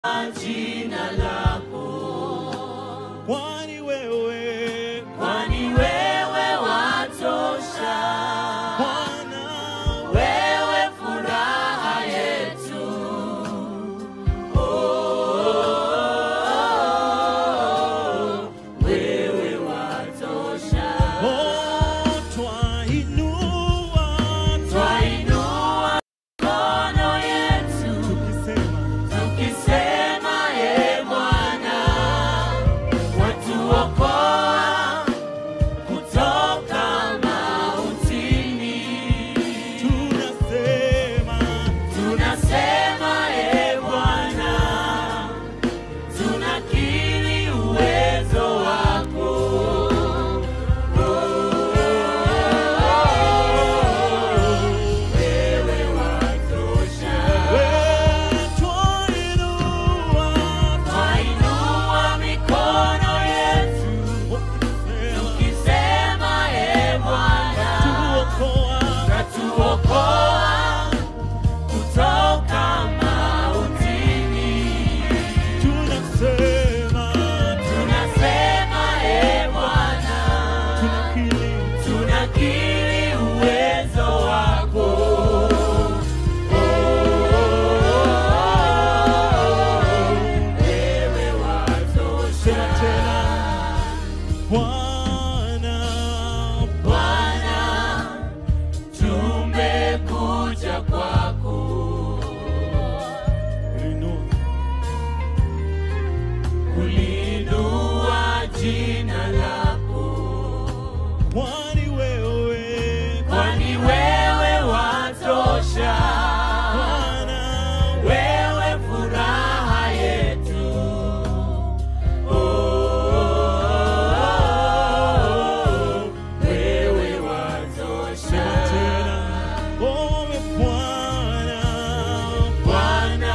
jina lako, kwani wewe kwani wewe watosha. Bwana Wewe furaha yetu, oh, wewe watosha. oh, twainua Twainua mikono yetu tukisema tukisema, e Bwana, watuokoa kutoka mautini. tunasema Tunasema e Bwana, tunakiri uwezo wako. Wewe watosha. wewe twainua Twainua mikono yetu tukisema tukisema, e Bwana, tuokoa tatuokoa kutoka mautini. tunasema Tunasema e Bwana, tunakiri tunakiri uwezo wako. Wewe watosha. sema tena Bwana Bwana, tumekuja kwako. inua Kulinua jina lako, kwani wewe kwani wewe watosha. Bwana Wewe furaha yetu, oh, wewe watosha. tena owe Bwana Bwana,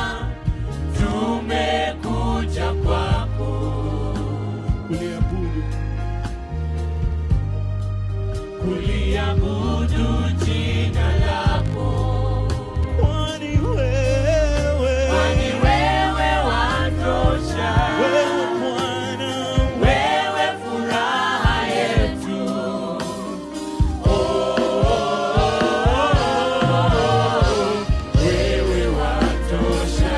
tumekuja kwako. kuliabudu kuliabudu jina lako, kwani wewe kwani wewe watosha. wewe Bwana Wewe furaha yetu, oh, wewe watosha.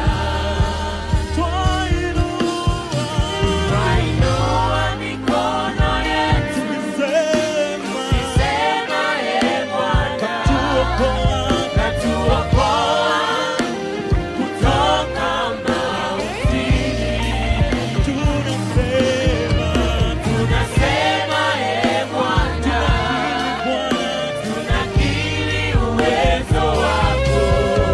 twainua Twainua mikono yetu tukisema tukisema, e Bwana, tuokoa Katuokoa kutoka mautini. tunasema Tunasema, e Bwana, Bwana tunakiri uwezo wako.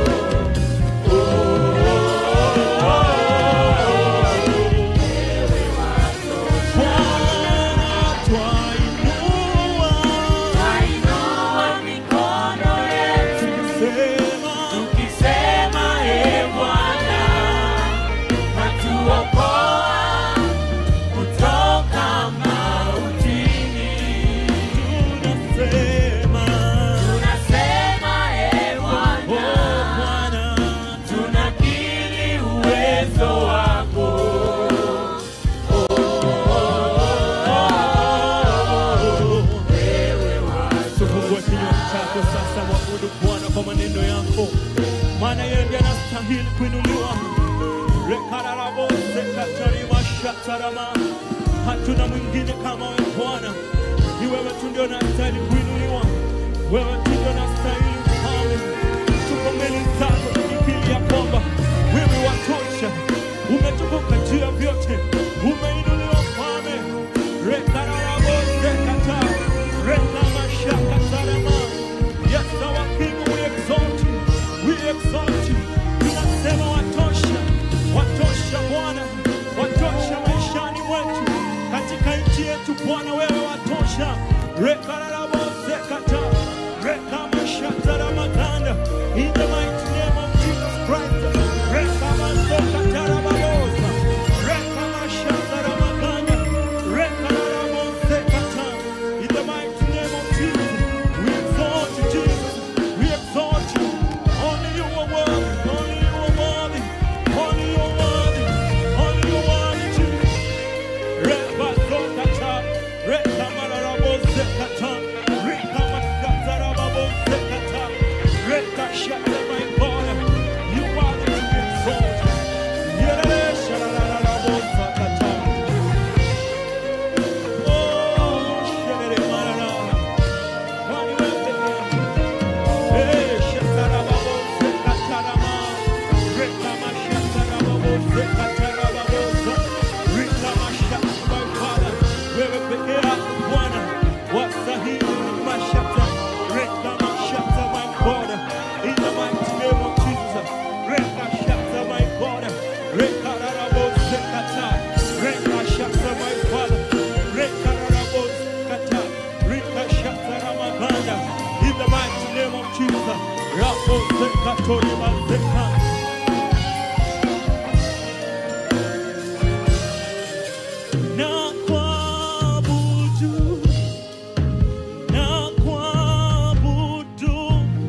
Wewe watosha. Bwana twainua Twainua mikono yetu tukisema tukisema, e Bwana, watuokoa kutoka mautini. tunasema Tunasema, e oh Bwana, Bwana tunakiri uwezo wako. Wewe Fungua kinywa chako sasa, mwabudu Bwana kwa maneno yako, maana yeye ndiye anastahili kuinuliwa. rekararabose katarimashatarama hatuna mwingine kama wewe Bwana, ni wewe tu ndio unastahili kuinuliwa, wewe tu ndio unastahili ufalme. Tuko mbele zako tukikiri ya kwamba wewe watosha, umetukuka juu ya vyote, umeinuliwa mfalme. rekararabose kata rekamashakatarama Yes, our King, we exalt you, we exalt you. Tunasema watosha, watosha Bwana, watosha maishani mwetu, katika nchi yetu Bwana, wewe watosha. Rekararabosekata, rekamashataramakanda. In the mighty name of Jesus Christ, sekatarababosa rika mashata my Father, wewe peke yako Bwana wastahili mashata rika mashata my God in the mighty name of Jesus rika shata my God rika rarabose kata rika shata my Father rika rarabose kata rika shata ramaganda in the mighty name of Jesus rabose katori mazeka na kuabudu na kuabudu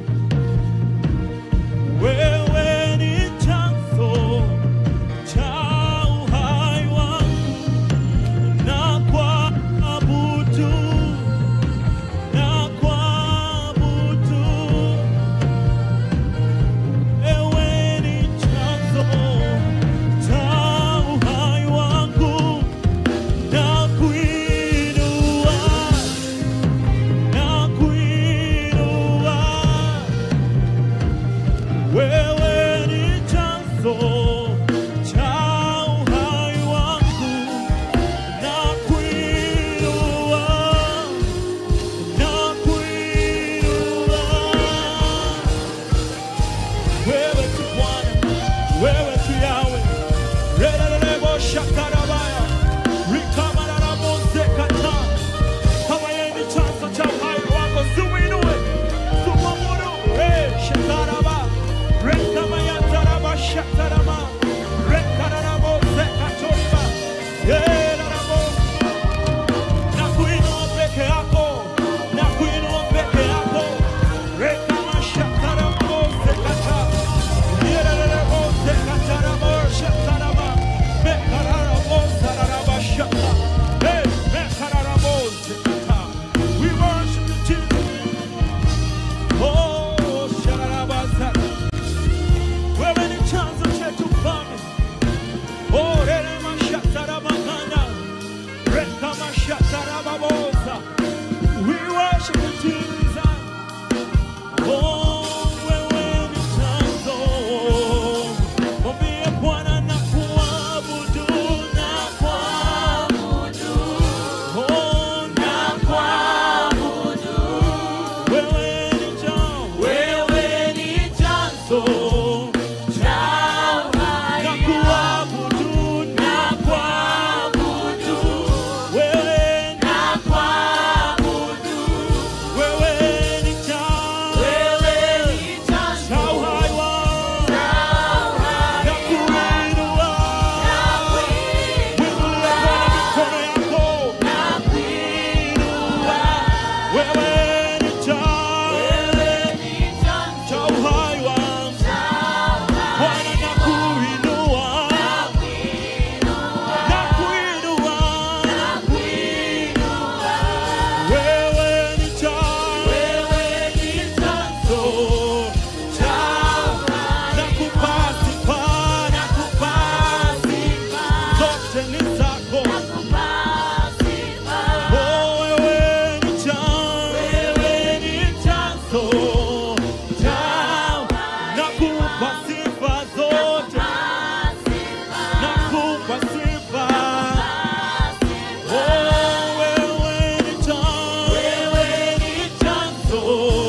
wewe ni chanzo cha uhai wangu na kuabudu na kuabudu wewe ni chanzo cha uhai wangu na kuinua na kuinua wewe ni chanzo cha uhai wangu na kuinua na kuinua wewe tu Bwana wewe tu Yawe relelebo shakarabaya rikamararabozekata kama yeye ni chanzo cha uhai wako siuinue sumamuru shakaraba rekamayataraba shakarama rekararabozekatoriba yerarabo na kuinua peke yako na kuinua peke yako rekamashakarabosekata yererebosekataraboshaktaraba mekararabosararabashaka Hey, mekararabosekata we worship you Jesus oh shararabasaka wewe ni chanzo chetu mfalme oh reremashatarabaganda Rekamashatarababosa. We worship you, Jesus. Oh, wewe ni chanzo. Mwambie Bwana na kuabudu, na kuabudu. Oh, na kuabudu. Wewe ni chanzo. Wewe ni chanzo cha uhai Na kuabudu, na kuabudu wewe ni- na kuabudu. wewe ni chanzo. Wewe ni Cha chanzo uhai wangu. cha uhai Na kuinua. Winulia Bwana mikono yako. na kuinua. Wewe ni chanzo Wewe ni chanzo cha uhai wangu. cha uhai Bwana na kuinua. Na kuinua. Wewe ni chanzo Wewe ni chanzo cha nakupa sifa, nakupa sifa. Zote ni zako. Oh, wewe ni chanzo. Wewe ni chanzo cha nakupa sifa zote. Nakupa sifa. Oh, wewe ni chanzo. Wewe ni chanzo.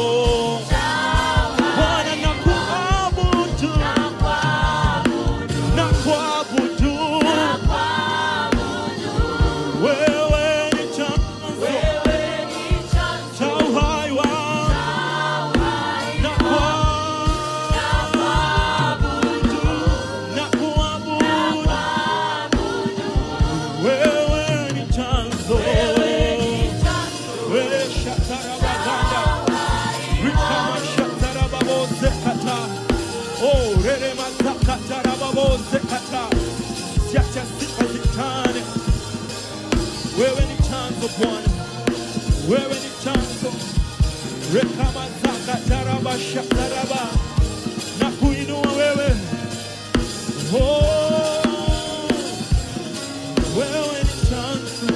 Bwana nakuabudu. Nakuabudu. Wewe ni chanzo cha uhai wangu. Nakuabudu. Nakuabudu. Wewe ni chanzo. Wewe shatarabaganda. Rikama shatarababozekata. Oh, rerema zakatarababozekata. Siacha sifa zitane. Wewe ni chanzo Bwana. Wewe ni chanzo. Rekama zakataraba shataraba. Na kuinua wewe. Oh, wewe ni chanzo.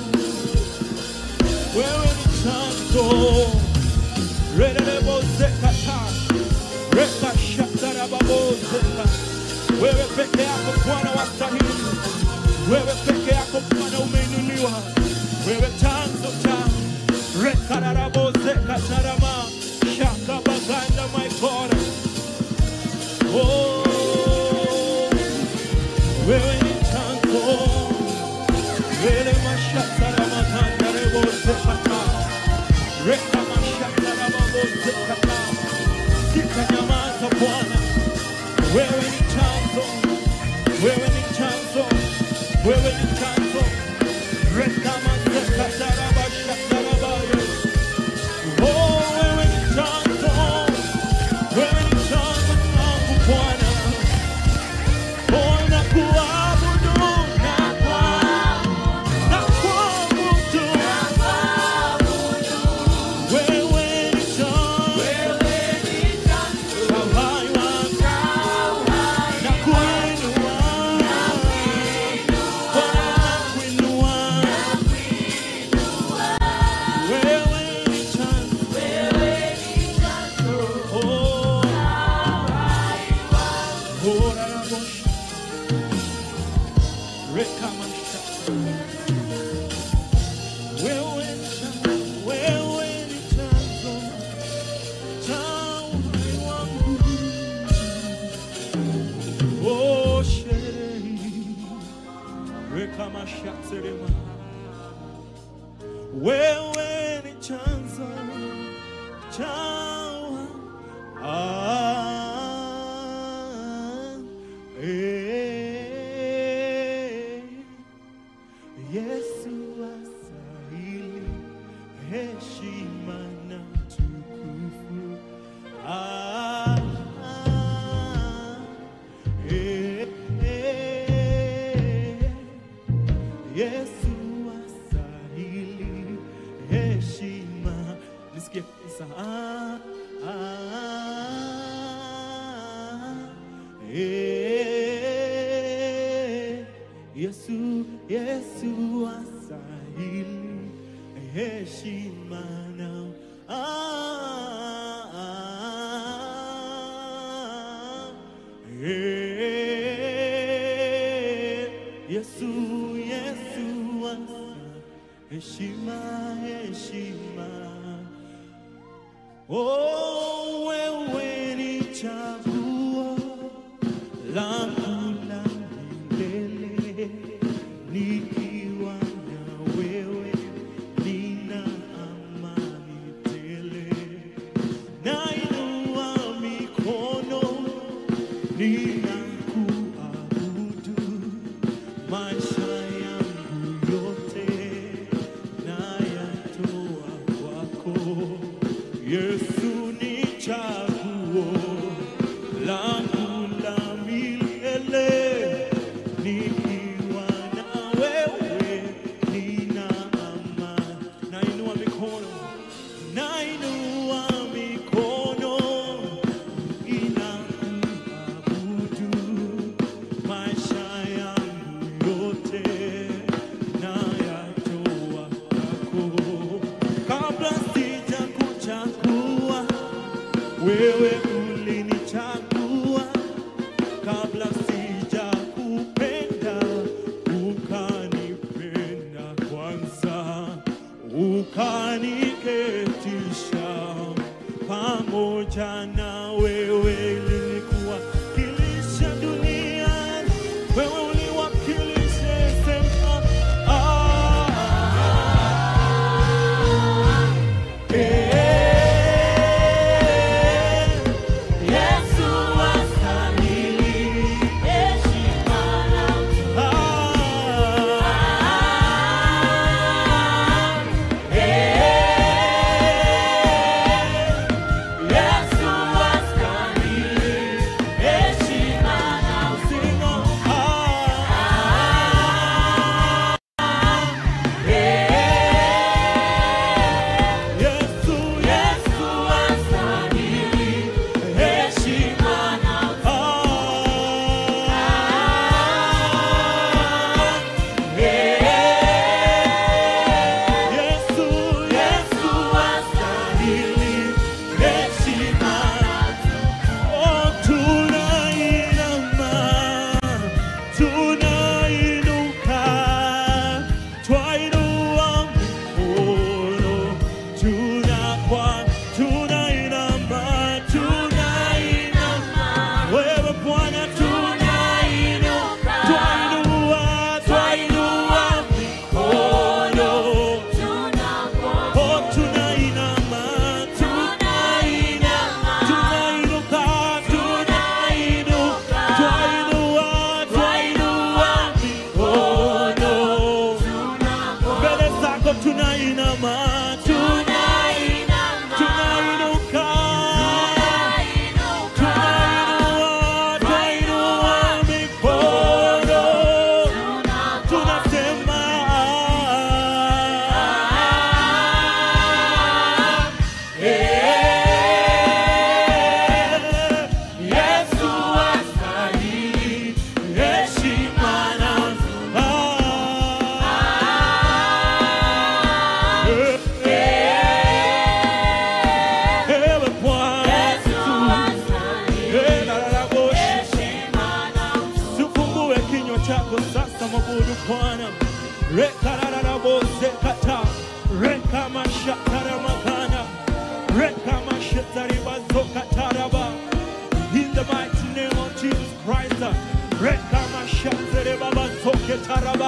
Wewe ni chanzo. Relelebozekata. Rekashatarababozeka. Wewe peke yako Bwana wewe ni chanzo Vele mashatara makanda rebo sekata Reka mashatara mabo sekata Sitanyamaza Bwana wewe ni chanzo wewe ni chanzo wewe ni chanzo Reka masekatara mashatara bayo Oh wewe ni chanzo wewe ni chanzo changu Bwana Oh nakuabudu na kuabudu wewe ni chanzo Uhai wangu na kuinua Bwana nakuinua wewe ni chanzo Oh Ora la bosha Reka masha Wewe ni chanzo Wewe ni chanzo cha uhai wangu Oh sheri Reka masha serema Wewe ni chanzo cha ah, eh, Yesu astahili heshima na tukufu. Ah, eh, eh, Yesu astahili heshima. Nisikie kabisa. Ah, ah, eh, Yesu, Yesu astahili heshima na ah, ah, eh, Yesu, Yesu astahili heshima, heshima. Oh, wewe ni chaguo langu la milele, nikiwa na wewe nina amani tele. Nainua mikono ninakuabudu, maisha yangu yote nayatoa kwako. Yesu ni chaguo langu la milele, nikiwa na wewe nina amani. Nainua mikono, nainua mikono inakuabudu, maisha yangu yote nayatoa kwako. Kabla sijakuchagua wewe ulinichagua, kabla sijakupenda ukanipenda kwanza, ukaniketisha pamoja na wewe, ilikuwakilisha duniani, wewe uliwakilisha sema ah, eh, Yesu astahili heshima na Yesu astahili heshima na Yesu astahili heshima na Yesu astahili heshima Wewe Bwana tunainuka, chako sasa, mwabudu Bwana. Rekarararabosekata rekamashatarabagana rekamashetaribazokataraba in the mighty name of Jesus Christ. Rekamashaterebabazoketaraba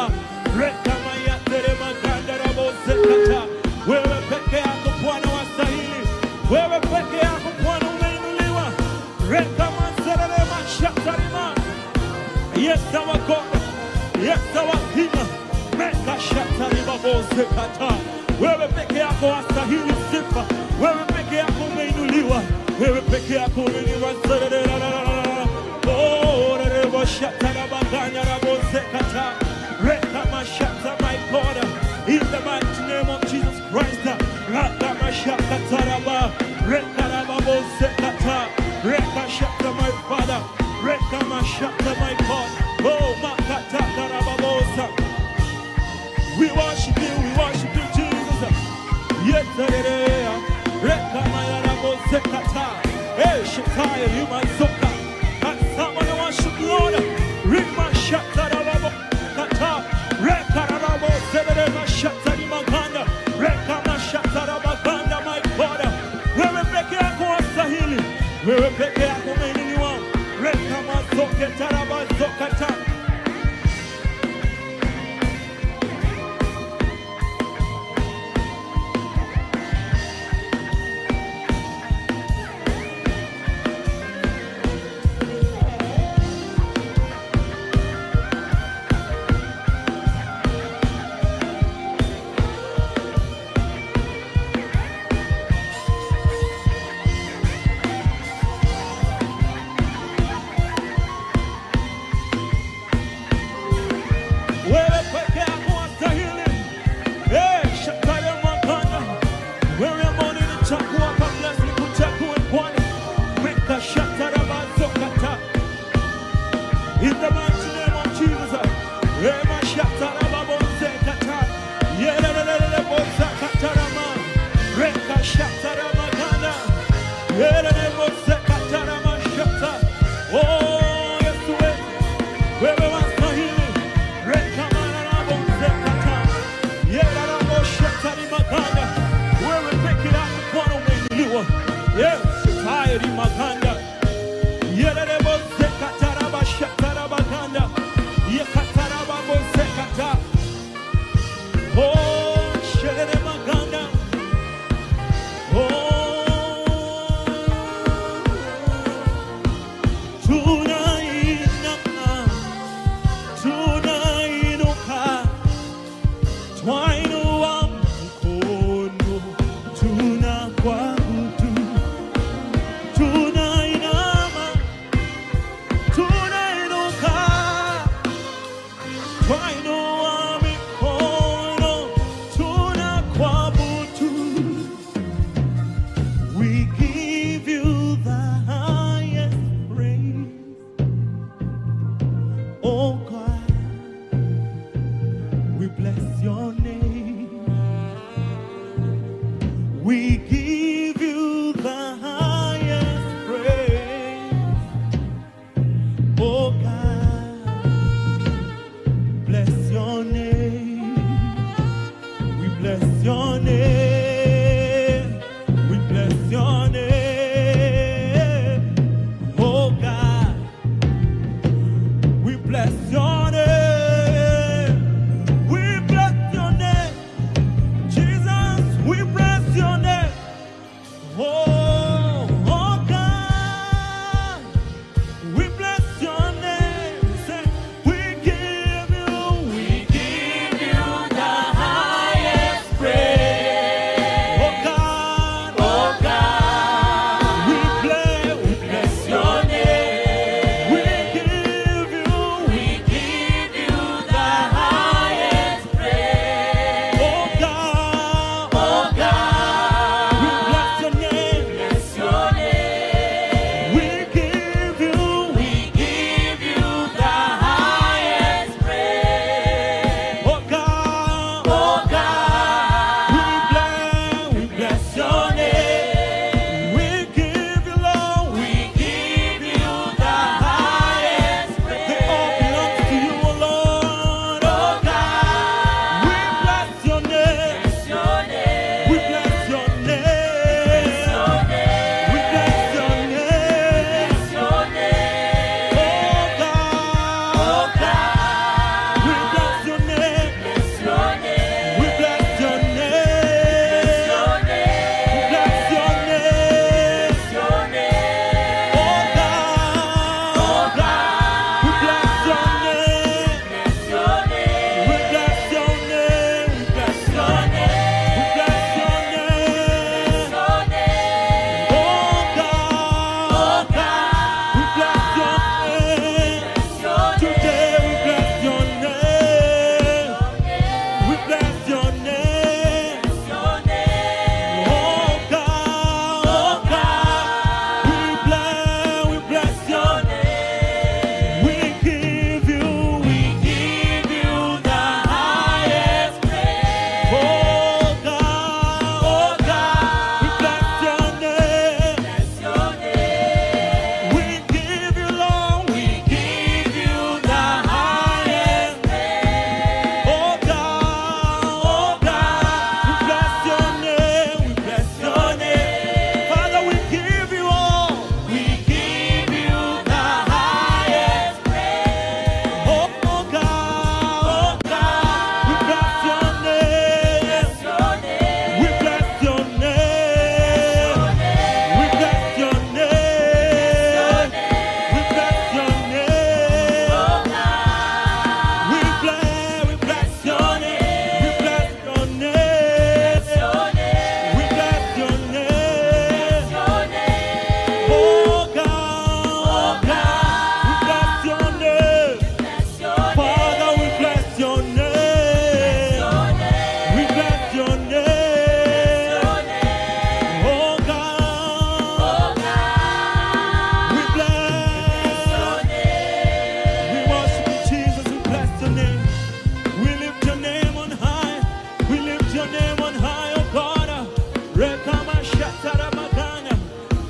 rekamayateremagandarabozekata wewe peke yako Bwana wastahili, wewe peke yako Bwana umeinuliwa. Rekamasereremashatarima Yes, our God. Yes, our King. Meka shatari babose kata. Wewe peke yako wastahili sifa. Wewe peke yako umeinuliwa. Wewe peke yako umeinuliwa. Zererererererere. Oh, rerebo shatara baganya rabose kata. Reka mashata, my God. In the mighty name of Jesus Christ. Raka mashata taraba. Reka rababose kata. Reka shata, my Father. Reka mashata, my God. Oh, makata karababosa. We worship you, we worship you, Jesus. Yetererea. Reka mayaraboze kata. Hey, Shetaya, you my zoka. And someone worship you, Lord. Rima shata rababo kata. Reka rababo zebere mashata ni maganda. Reka mashata rabaganda, my God. Wewe peke yako wastahili. Wewe peke yako umeinuliwa. Reka mazoke tarabazokata. Wewe peke yako wastahili. Eh, shatale mwangana. Wewe ambao nilichagua kabla sikuchague Bwana. Weka shatara bazokata. In the mighty name of Jesus. Rema shatara babozekata. Yerelelele bozakatarama. Reka shatara magana. Yerelele bozekatara mashata. Oh, Yesu wewe. Wewe wastahili. Rekamarabozekata. Yeraraboshetari maganda. Wewe peke yako Bwana umeinuliwa. Yes, tayari maganda. Yererebosekatarabashatarabaganda. Yekatarababozekata. Oh, sherere maganda. Oh, tunainama tunainuka twainua mkono tunakwabudu tunainama tunainuka twainua mikono tunakwabudu we give you the highest praise oh God we bless your name. We give you the highest praise. Oh God, bless your name. We bless your name. We bless your name. Oh God, we bless your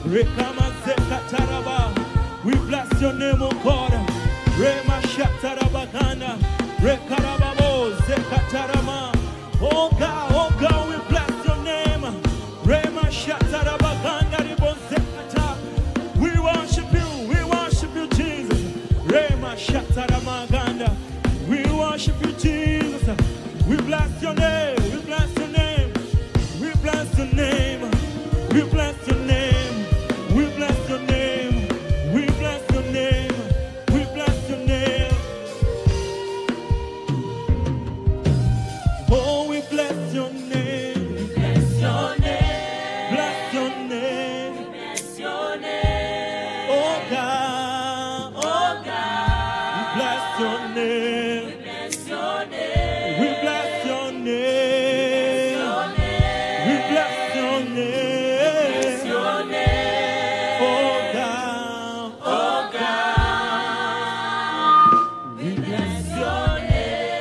Rekamazekataraba. We bless your name, O God. Rema shatarabaganda. Rekarababo zekatarama. Oh God, oh God, we bless your name. Rema shatarabaganda ribozekata. We worship you, we worship you, Jesus. Rema shataramaganda. We worship you, Jesus. We bless your name, we bless your name. We bless your name. We bless your name. We bless your name. We bless your name. We bless your name. Oh, we bless your name. Bless your name. Bless your name. Bless your name. Oh God. Oh We God. bless your name. Bless your name. We bless your name. Your name. We bless your Bless name. your name. Oh God. Oh God. We Bless your name.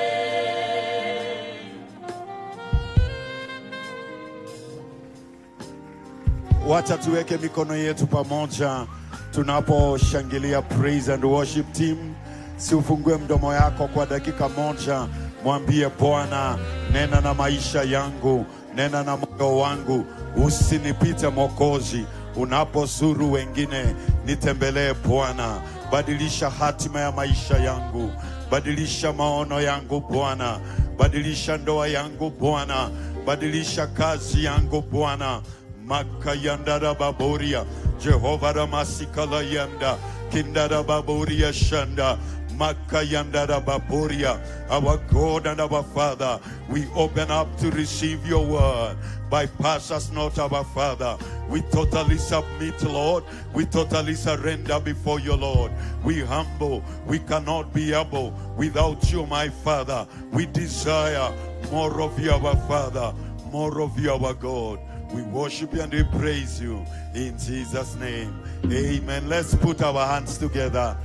Wacha tuweke mikono yetu pamoja tunaposhangilia praise and worship team. Si ufungue mdomo yako kwa dakika moja, mwambie Bwana, nena na maisha yangu, nena na moyo wangu, usinipite Mwokozi. Unapozuru wengine, nitembelee Bwana, badilisha hatima ya maisha yangu, badilisha maono yangu Bwana, badilisha ndoa yangu Bwana, badilisha kazi yangu Bwana makayandara baboria jehova ramasikala yanda kindara baboria shanda makayandara baboria our god and our father we open up to receive your word bypass us not our father we totally submit lord we totally surrender before you lord we humble we cannot be able without you my father we desire more of you our father more of you our god we worship you and we praise you in Jesus' name. Amen. Let's put our hands together.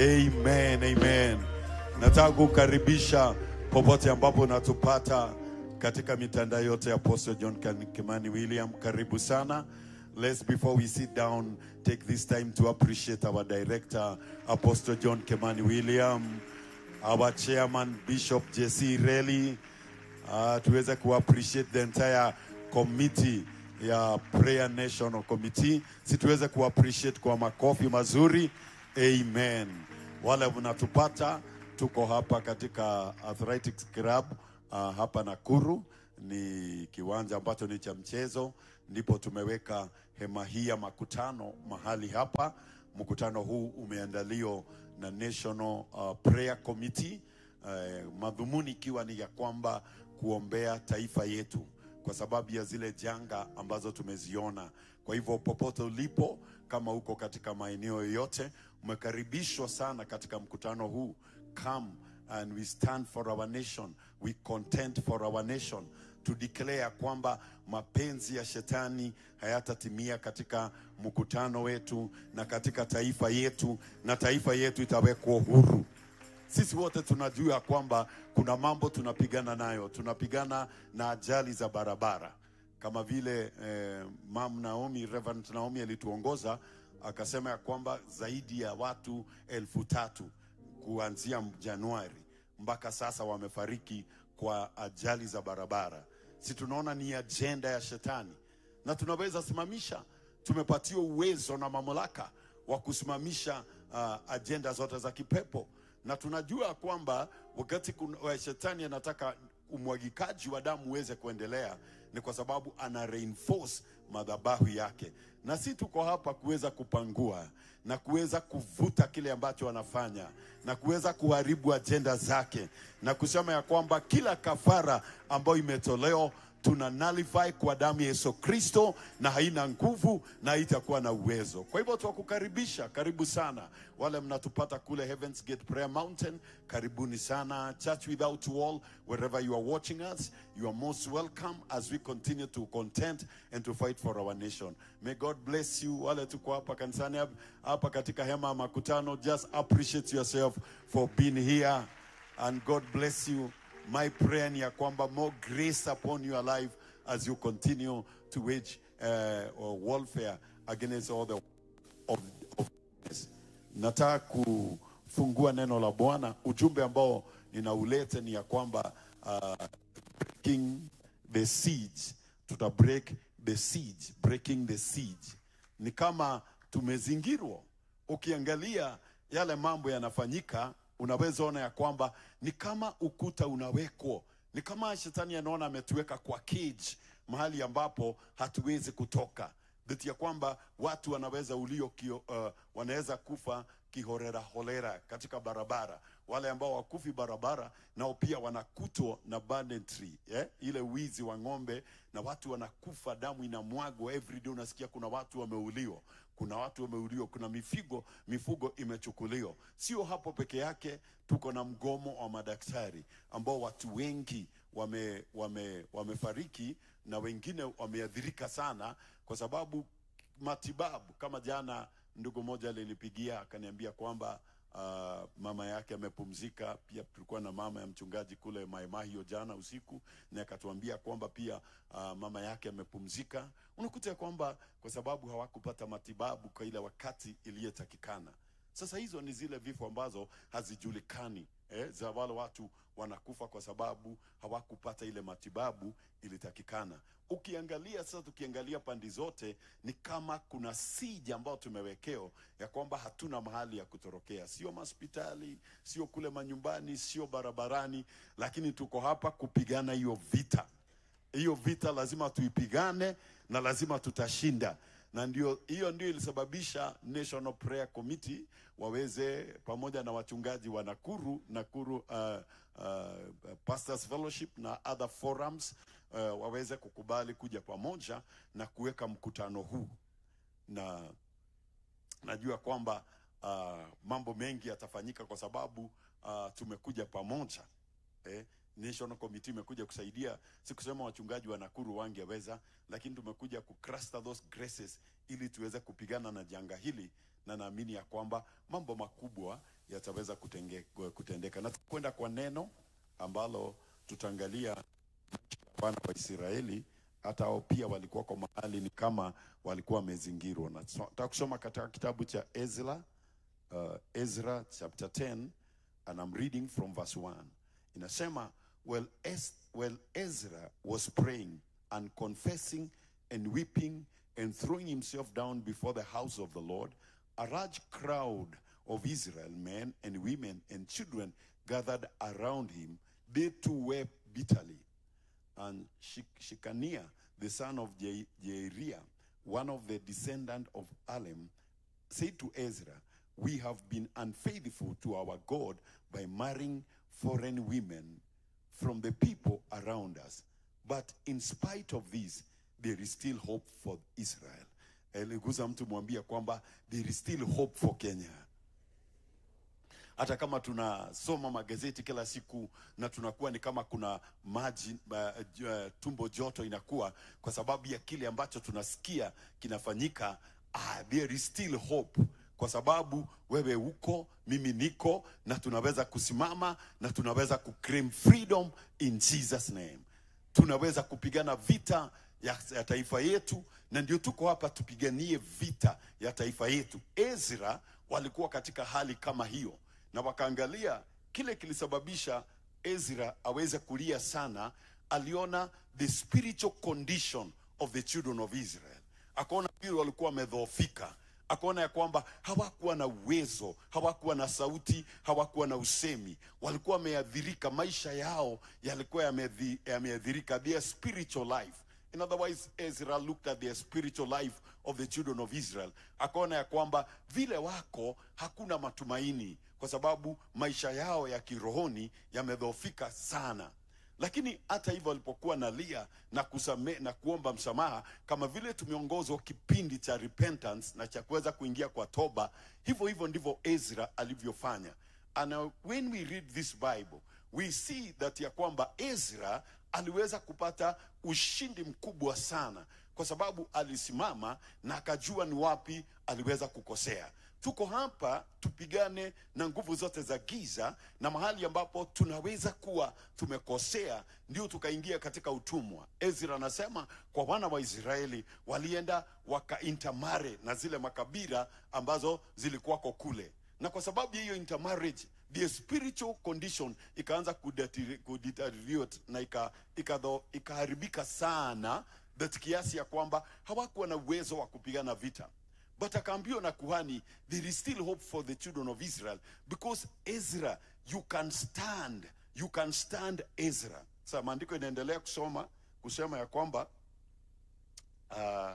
Amen. Amen. Nataka kukaribisha popote ambapo unatupata katika mitandao yote ya Apostle John Kimani William. Karibu sana. Let's before we sit down take this time to appreciate our director Apostle John Kimani William, our chairman Bishop Jesse Reli, uh, tuweze kuappreciate the entire committee ya prayer national committee si tuweze kuappreciate kwa makofi mazuri amen wale mnatupata tuko hapa katika athletics club uh, hapa nakuru ni kiwanja ambacho ni cha mchezo ndipo tumeweka hema hii ya makutano mahali hapa mkutano huu umeandaliwa na national uh, prayer committee uh, madhumuni ikiwa ni ya kwamba kuombea taifa yetu kwa sababu ya zile janga ambazo tumeziona. Kwa hivyo popote ulipo, kama uko katika maeneo yoyote, umekaribishwa sana katika mkutano huu. Come and we stand for our nation, we contend for our nation to declare kwamba mapenzi ya shetani hayatatimia katika mkutano wetu na katika taifa yetu, na taifa yetu itawekwa huru. Sisi wote tunajua kwamba kuna mambo tunapigana nayo, tunapigana na ajali za barabara kama vile eh, Mam Naomi, Reverend Naomi alituongoza akasema ya kwamba zaidi ya watu elfu tatu kuanzia Januari mpaka sasa wamefariki kwa ajali za barabara. Si tunaona ni ajenda ya shetani, na tunaweza simamisha. Tumepatiwa uwezo na mamlaka wa kusimamisha uh, ajenda zote za kipepo na tunajua kwamba wakati kun- wa shetani anataka umwagikaji wa damu uweze kuendelea ni kwa sababu ana reinforce madhabahu yake, na si tuko hapa kuweza kupangua na kuweza kuvuta kile ambacho anafanya na kuweza kuharibu ajenda zake na kusema ya kwamba kila kafara ambayo imetolewa tuna nullify kwa damu ya Yesu Kristo, na haina nguvu na haitakuwa na uwezo. Kwa hivyo tuwakukaribisha, karibu sana wale mnatupata kule Heavens Gate Prayer Mountain, karibuni sana Church Without Wall, wherever you are watching us, you are most welcome as we continue to contend and to fight for our nation. May God bless you. Wale tuko hapa kanisani hap- hapa katika hema ya makutano, just appreciate yourself for being here and God bless you. My prayer ni ya kwamba more grace upon your life as you continue to wage uh, or warfare against all the of, of darkness. Nataka kufungua neno la Bwana. Ujumbe ambao ninauleta ni ya kwamba uh, breaking the siege, tuta break the siege, breaking the siege. Ni kama tumezingirwa. Ukiangalia yale mambo yanafanyika, unaweza ona ya kwamba ni kama ukuta unawekwa, ni kama shetani anaona ametuweka kwa cage, mahali ambapo hatuwezi kutoka that ya kwamba watu wanaweza ulio kio, uh, wanaweza kufa kihorera holera katika barabara. Wale ambao wakufi barabara nao pia wanakutwa na banditry eh? ile wizi wa ng'ombe, na watu wanakufa, damu inamwagwa everyday. Unasikia kuna watu wameuliwa, kuna watu wameuliwa, kuna mifigo mifugo imechukuliwa. Sio hapo peke yake, tuko na mgomo wa madaktari ambao watu wengi wame, wame, wamefariki na wengine wameathirika sana kwa sababu matibabu. Kama jana ndugu mmoja alinipigia akaniambia kwamba uh, mama yake amepumzika. Pia tulikuwa na mama ya mchungaji kule Maimahio jana usiku, na akatuambia kwamba pia uh, mama yake amepumzika. Unakuta ya kwamba kwa sababu hawakupata matibabu kwa ile wakati iliyotakikana. Sasa hizo ni zile vifo ambazo hazijulikani eh, za wale watu wanakufa kwa sababu hawakupata ile matibabu ilitakikana. Ukiangalia sasa, tukiangalia pande zote ni kama kuna sija ambayo tumewekeo ya kwamba hatuna mahali ya kutorokea, sio mahospitali, sio kule manyumbani, sio barabarani, lakini tuko hapa kupigana hiyo vita hiyo vita lazima tuipigane na lazima tutashinda na ndio hiyo ndio ilisababisha National Prayer Committee waweze pamoja na wachungaji wa Nakuru Nakuru uh, uh, Pastors Fellowship na other forums uh, waweze kukubali kuja pamoja na kuweka mkutano huu na najua kwamba uh, mambo mengi yatafanyika kwa sababu uh, tumekuja pamoja eh, National Committee imekuja kusaidia, sikusema wachungaji wa Nakuru wangeweza, lakini tumekuja kucluster those graces ili tuweze kupigana na janga hili, na naamini ya kwamba mambo makubwa yataweza kutenge, kutendeka. Na kwenda kwa neno ambalo tutaangalia wana wa Israeli hata hao pia walikuwa kwa mahali ni kama walikuwa wamezingirwa. Na so- nataka kusoma katika kitabu cha Ezra, uh, Ezra chapter 10 and I'm reading from verse 1. Inasema well, es well Ezra was praying and confessing and weeping and throwing himself down before the house of the Lord, a large crowd of Israel men and women and children gathered around him. They too wept bitterly. And Shek- Shekaniah, the son of Je- Jeiriah, one of the descendant of Alem, said to Ezra, We have been unfaithful to our God by marrying foreign women from the people around us. But in spite of this, there is still hope for Israel. Aliguza mtu mwambia kwamba there is still hope for Kenya hata kama tunasoma magazeti kila siku na tunakuwa ni kama kuna maji uh, uh, tumbo joto inakuwa kwa sababu ya kile ambacho tunasikia kinafanyika ah, there is still hope kwa sababu wewe uko mimi niko na tunaweza kusimama na tunaweza kuclaim freedom in jesus name tunaweza kupigana vita ya, ya taifa yetu na ndio tuko hapa tupiganie vita ya taifa yetu ezra walikuwa katika hali kama hiyo na wakaangalia kile kilisababisha ezra aweze kulia sana aliona the spiritual condition of the children of israel akaona vile walikuwa wamedhoofika akaona ya kwamba hawakuwa na uwezo, hawakuwa na sauti, hawakuwa na usemi, walikuwa wameadhirika, maisha yao yalikuwa yameadhi- yameadhirika, their spiritual life. In other words, Ezra looked at their spiritual life of the children of Israel, akaona ya kwamba vile wako hakuna matumaini, kwa sababu maisha yao ya kirohoni yamedhoofika sana lakini hata hivyo alipokuwa nalia na kusame, na kuomba msamaha kama vile tumeongozwa kipindi cha repentance na cha kuweza kuingia kwa toba hivyo hivyo ndivyo ezra alivyofanya and uh, when we read this bible we see that ya kwamba ezra aliweza kupata ushindi mkubwa sana kwa sababu alisimama na akajua ni wapi aliweza kukosea tuko hapa tupigane na nguvu zote za giza na mahali ambapo tunaweza kuwa tumekosea ndio tukaingia katika utumwa ezra anasema kwa wana wa israeli walienda wakaintamare na zile makabila ambazo zilikuwako kule na kwa sababu ya hiyo intermarriage the spiritual condition ikaanza kudeteri- kudeteriorate na ika- ikadho- ikaharibika sana that kiasi ya kwamba hawakuwa na uwezo wa kupigana vita but akaambiwa na kuhani there is still hope for the children of israel because ezra you can stand you can stand ezra sasa maandiko inaendelea kusoma kusema ya kwamba uh,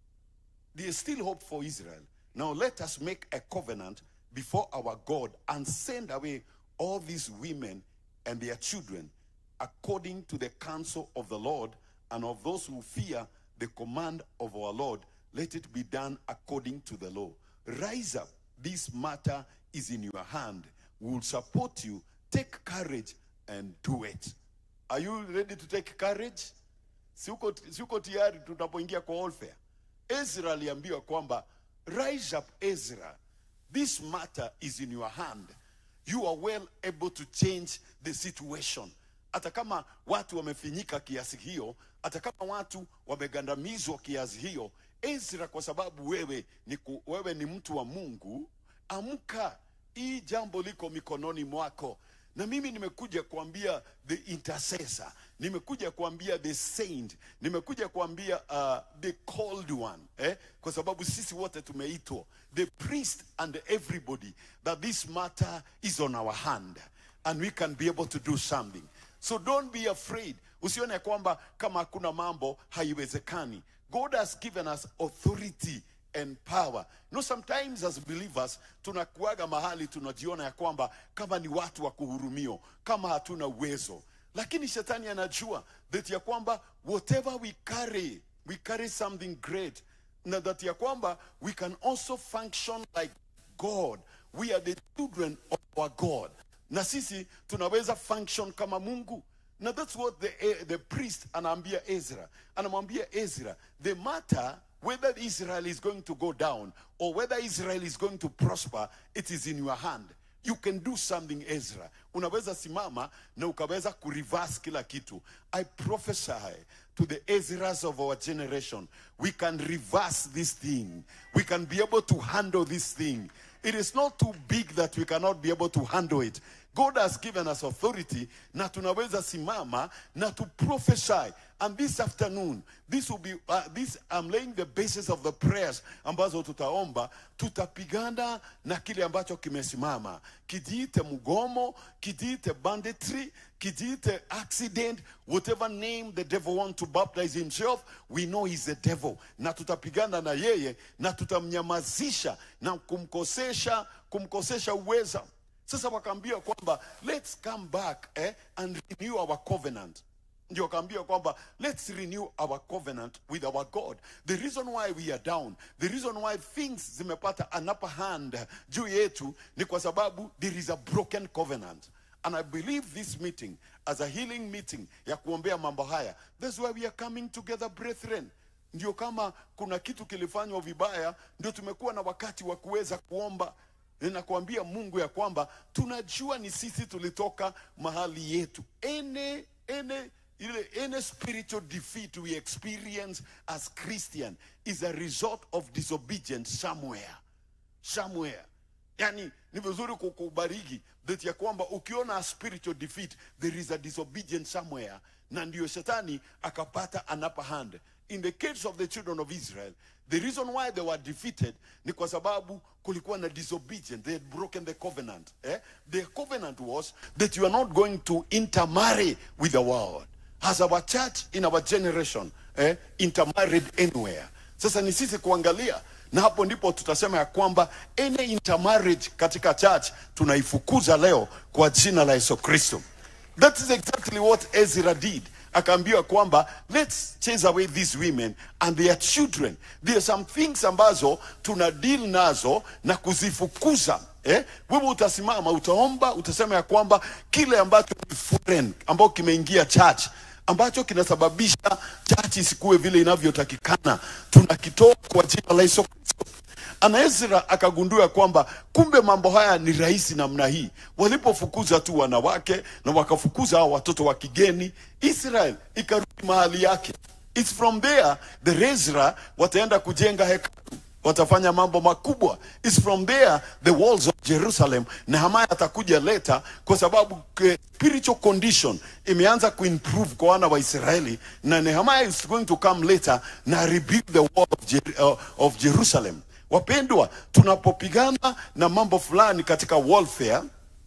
there is still hope for Israel. Now let us make a covenant before our God and send away all these women and their children according to the counsel of the Lord and of those who fear the command of our Lord. Let it be done according to the law. Rise up. This matter is in your hand. We will support you. Take courage and do it. Are you ready to take courage? si uko, si uko tayari tunapoingia kwa warfare ezra aliambiwa kwamba rise up ezra this matter is in your hand you are well able to change the situation hata kama watu wamefinyika kiasi hiyo hata kama watu wamegandamizwa kiasi hiyo ezra kwa sababu wewe ni, ku, wewe ni mtu wa mungu amka hii jambo liko mikononi mwako na mimi nimekuja kuambia the intercessor nimekuja kuambia the saint nimekuja kuambia uh, the called one eh? kwa sababu sisi wote tumeitwa the priest and everybody that this matter is on our hand and we can be able to do something so don't be afraid usione ya kwamba kama hakuna mambo haiwezekani god has given us authority and power. No, sometimes as believers tunakuaga mahali tunajiona ya kwamba kama ni watu wa kuhurumio, kama hatuna uwezo, lakini shetani anajua that ya kwamba whatever we carry, we carry something great, na that ya kwamba we can also function like God. We are the children of our God, na sisi tunaweza function kama Mungu. Now that's what the, eh, the priest anaambia Ezra. Anamwambia Ezra, the matter whether Israel is going to go down or whether Israel is going to prosper, it is in your hand. You can do something Ezra. Unaweza simama na ukaweza kureverse kila kitu. I prophesy to the Ezras of our generation. We can reverse this thing. We can be able to handle this thing. It is not too big that we cannot be able to handle it. God has given us authority na tunaweza simama na to prophesy. And this afternoon, this will be uh, this I'm laying the basis of the prayers ambazo tutaomba, tutapigana na kile ambacho kimesimama. Kijiite mgomo, kijiite banditry, kijiite accident, whatever name the devil want to baptize himself, we know he's the devil. Na tutapigana na yeye na tutamnyamazisha na kumkosesha kumkosesha uweza. Sasa wakaambia kwamba let's come back eh, and renew our covenant ndio wakaambia kwamba let's renew our covenant with our god the reason why we are down the reason why things zimepata an upper hand juu yetu ni kwa sababu there is a broken covenant and i believe this meeting as a healing meeting ya kuombea mambo haya that's why we are coming together brethren ndio kama kuna kitu kilifanywa vibaya ndio tumekuwa na wakati wa kuweza kuomba ninakuambia mungu ya kwamba tunajua ni sisi tulitoka mahali yetu ene ene ile any spiritual defeat we experience as christian is a result of disobedience somewhere somewhere yani ni vizuri kukubariki that ya kwamba ukiona a spiritual defeat there is a disobedience somewhere na ndio shetani akapata an upper hand in the case of the children of israel the reason why they were defeated ni kwa sababu kulikuwa na disobedience they had broken the covenant eh? the covenant was that you are not going to intermarry with the world has our church in our generation eh, intermarried anywhere sasa ni sisi kuangalia na hapo ndipo tutasema ya kwamba any intermarriage katika church tunaifukuza leo kwa jina la yesu kristo that is exactly what ezra did akaambiwa kwamba let's chase away these women and their children there are some things ambazo tuna deal nazo na kuzifukuza eh? wewe utasimama utaomba utasema ya kwamba kile ambacho ni foreign ambao kimeingia church ambacho kinasababisha church isikuwe vile inavyotakikana tunakitoa kwa jina la Yesu Kristo ana Ezra akagundua kwamba kumbe mambo haya ni rahisi namna hii. Walipofukuza tu wanawake na wakafukuza hao watoto wa kigeni, Israel ikarudi mahali yake. It's from there the Ezra wataenda kujenga hekalu watafanya mambo makubwa. It's from there the walls of Jerusalem. Nehemia atakuja later, kwa sababu eh, spiritual condition imeanza kuimprove kwa wana wa Israeli, na Nehemia is going to come later na rebuild the wall of, Jer uh, of Jerusalem. Wapendwa, tunapopigana na mambo fulani katika warfare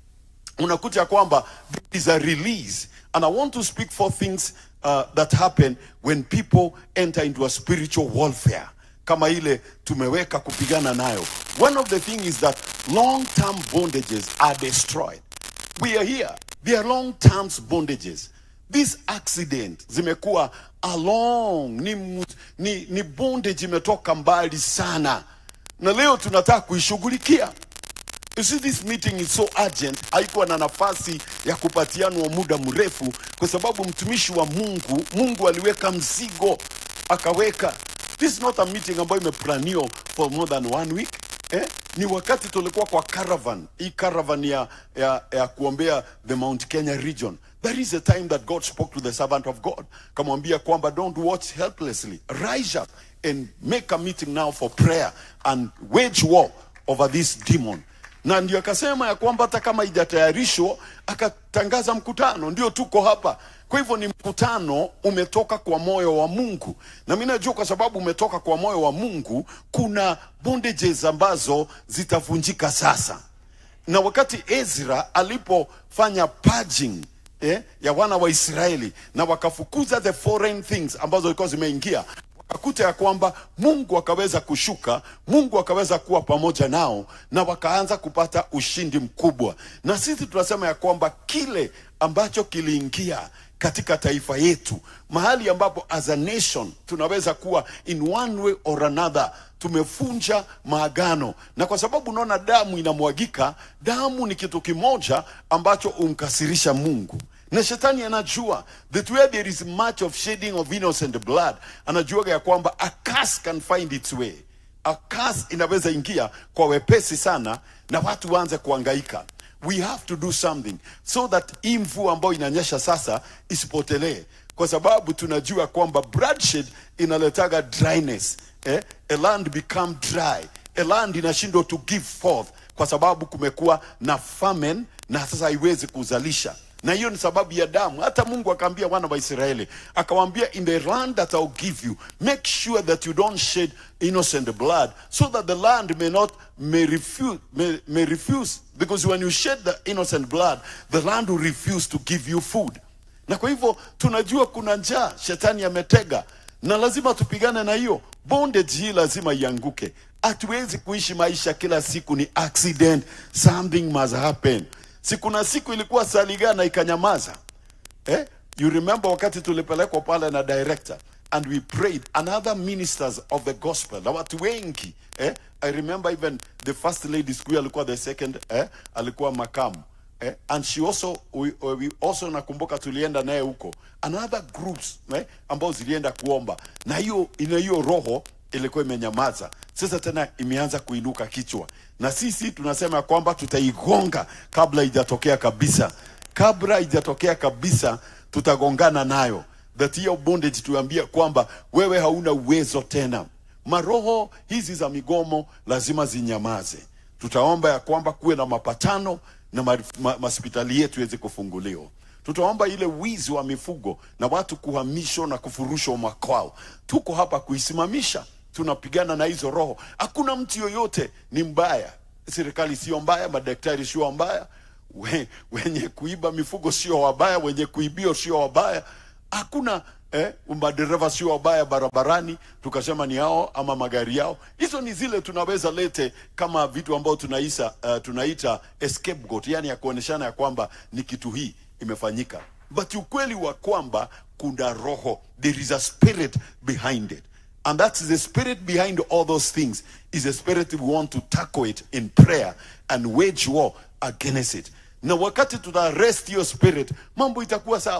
unakuta kwamba there is a release and i want to speak for things uh, that happen when people enter into a spiritual warfare kama ile tumeweka kupigana nayo one of the thing is that long term bondages are destroyed we are here they are long term bondages this accident zimekuwa along ni, mu- ni, ni bondage imetoka mbali sana na leo tunataka kuishughulikia You see this meeting is so urgent, haikuwa na nafasi ya kupatianwa muda mrefu, kwa sababu mtumishi wa Mungu, Mungu aliweka mzigo akaweka. This is not a meeting ambayo imeplaniwa for more than one week eh? Ni wakati tulikuwa kwa caravan, hii caravan ya, ya, ya kuombea the Mount Kenya region. There is a time that God spoke to the servant of God, kamwambia kwamba don't watch helplessly, rise up and make a meeting now for prayer and wage war over this demon na ndio akasema ya kwamba hata kama haijatayarishwa akatangaza mkutano, ndio tuko hapa. Kwa hivyo ni mkutano umetoka kwa moyo wa Mungu, na mimi najua kwa sababu umetoka kwa moyo wa Mungu, kuna bondages ambazo zitavunjika sasa. Na wakati Ezra alipofanya purging eh, ya wana wa Israeli na wakafukuza the foreign things ambazo zilikuwa zimeingia wakakuta ya kwamba Mungu akaweza kushuka, Mungu akaweza kuwa pamoja nao na wakaanza kupata ushindi mkubwa. Na sisi tunasema ya kwamba kile ambacho kiliingia katika taifa yetu, mahali ambapo as a nation tunaweza kuwa in one way or another tumefunja maagano, na kwa sababu unaona damu inamwagika, damu ni kitu kimoja ambacho umkasirisha Mungu na shetani anajua that where there is much of shedding of innocent blood anajuaga ya kwamba a curse can find its way a curse inaweza ingia kwa wepesi sana na watu waanze kuangaika we have to do something so that hii mvua ambayo inanyesha sasa isipotelee kwa sababu tunajua kwamba bloodshed inaletaga dryness eh? a land become dry a land inashindwa to give forth kwa sababu kumekuwa na famine na sasa haiwezi kuzalisha na hiyo ni sababu ya damu. Hata Mungu akaambia wana wa Israeli, akawaambia in the land that I'll give you, make sure that you don't shed innocent blood, so that the land may not may refuse may, may refuse because when you shed the innocent blood, the land will refuse to give you food. Na kwa hivyo tunajua kuna njaa shetani ametega, na lazima tupigane na hiyo bondage. Hii lazima ianguke. Hatuwezi kuishi maisha kila siku ni accident, something must happen. Si kuna siku ilikuwa Saligana ikanyamaza eh? You remember wakati tulipelekwa pale na director and we prayed and other ministers of the gospel na watu wengi eh? I remember even the first lady siku hiyo alikuwa the second eh? alikuwa makamu eh? and she also we, we also nakumbuka tulienda naye huko and other groups eh? ambao zilienda kuomba na hiyo ina hiyo roho ilikuwa imenyamaza sasa tena imeanza kuinuka kichwa na sisi tunasema kwamba tutaigonga kabla ijatokea kabisa kabla ijatokea kabisa tutagongana nayo that hiyo bondage tuambia kwamba wewe hauna uwezo tena maroho hizi za migomo lazima zinyamaze tutaomba ya kwamba kuwe na mapatano na ma, ma, mahospitali yetu iweze kufunguliwa tutaomba ile wizi wa mifugo na watu kuhamishwa na kufurushwa makwao tuko hapa kuisimamisha tunapigana na hizo roho hakuna mtu yoyote ni mbaya serikali sio mbaya madaktari sio mbaya we, wenye kuiba mifugo sio wabaya wenye kuibio sio wabaya hakuna eh, madereva sio wabaya barabarani tukasema ni hao ama magari yao hizo ni zile tunaweza lete kama vitu ambao tunaisa, uh, tunaita scapegoat yani ya kuoneshana ya kwamba ni kitu hii imefanyika but ukweli wa kwamba kuna roho there is a spirit behind it and that's the spirit behind all those things is a spirit we want to tackle it in prayer and wage war against it na wakati tuna rest hiyo spirit mambo itakuwa sawa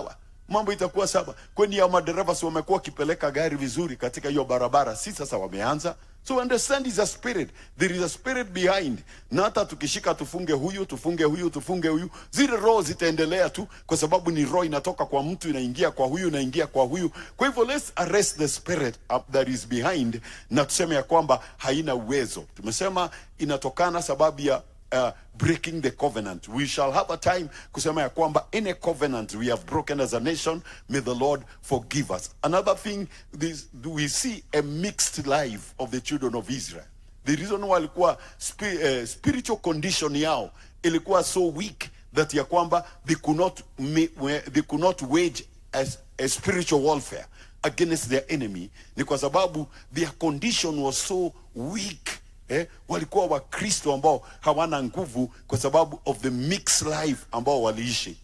mambo itakuwa saba kwani ya madereva si wamekuwa wakipeleka gari vizuri katika hiyo barabara si sasa wameanza so understand is a spirit there is a spirit behind na hata tukishika tufunge huyu tufunge huyu tufunge huyu zile roho zitaendelea tu kwa sababu ni roho inatoka kwa mtu inaingia kwa huyu inaingia kwa huyu kwa hivyo let's arrest the spirit up that is behind na tuseme ya kwamba haina uwezo tumesema inatokana sababu ya uh, breaking the covenant. We shall have a time kusema ya kwamba any covenant we have broken as a nation, may the Lord forgive us. Another thing, this, we see a mixed life of the children of Israel. The reason why walikuwa spi, uh, spiritual condition yao ilikuwa so weak that ya kwamba they could not, ma- they could not wage as a spiritual warfare against their enemy ni kwa sababu their condition was so weak eh, walikuwa wakristo ambao hawana nguvu kwa sababu of the mixed life ambao waliishi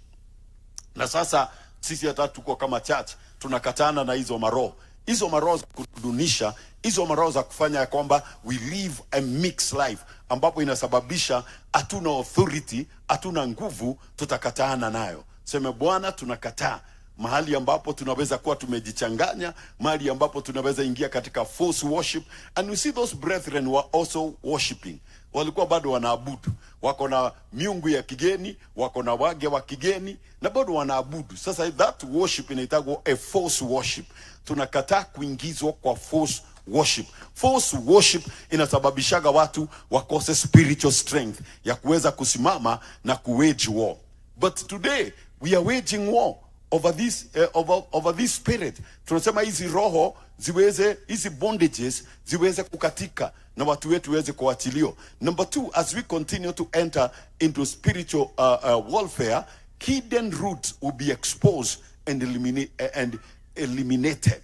na sasa sisi hata tuko kama church tunakatana na hizo maroho hizo maroho za kudunisha hizo maroho za kufanya ya kwamba we live a mixed life ambapo inasababisha hatuna authority hatuna nguvu tutakataana nayo seme bwana tunakataa mahali ambapo tunaweza kuwa tumejichanganya mahali ambapo tunaweza ingia katika false worship and we see those brethren were also worshiping walikuwa bado wanaabudu wako na miungu ya kigeni wako na wage wa kigeni na bado wanaabudu sasa that worship inaitagwa a false worship tunakataa kuingizwa kwa false worship false worship inasababishaga watu wakose spiritual strength ya kuweza kusimama na kuwage war but today we are waging war over this uh, over, over this spirit tunasema hizi roho ziweze hizi bondages ziweze kukatika na watu wetu waweze kuachiliwa number two as we continue to enter into spiritual uh, uh, warfare hidden roots will be exposed and, eliminate, and eliminated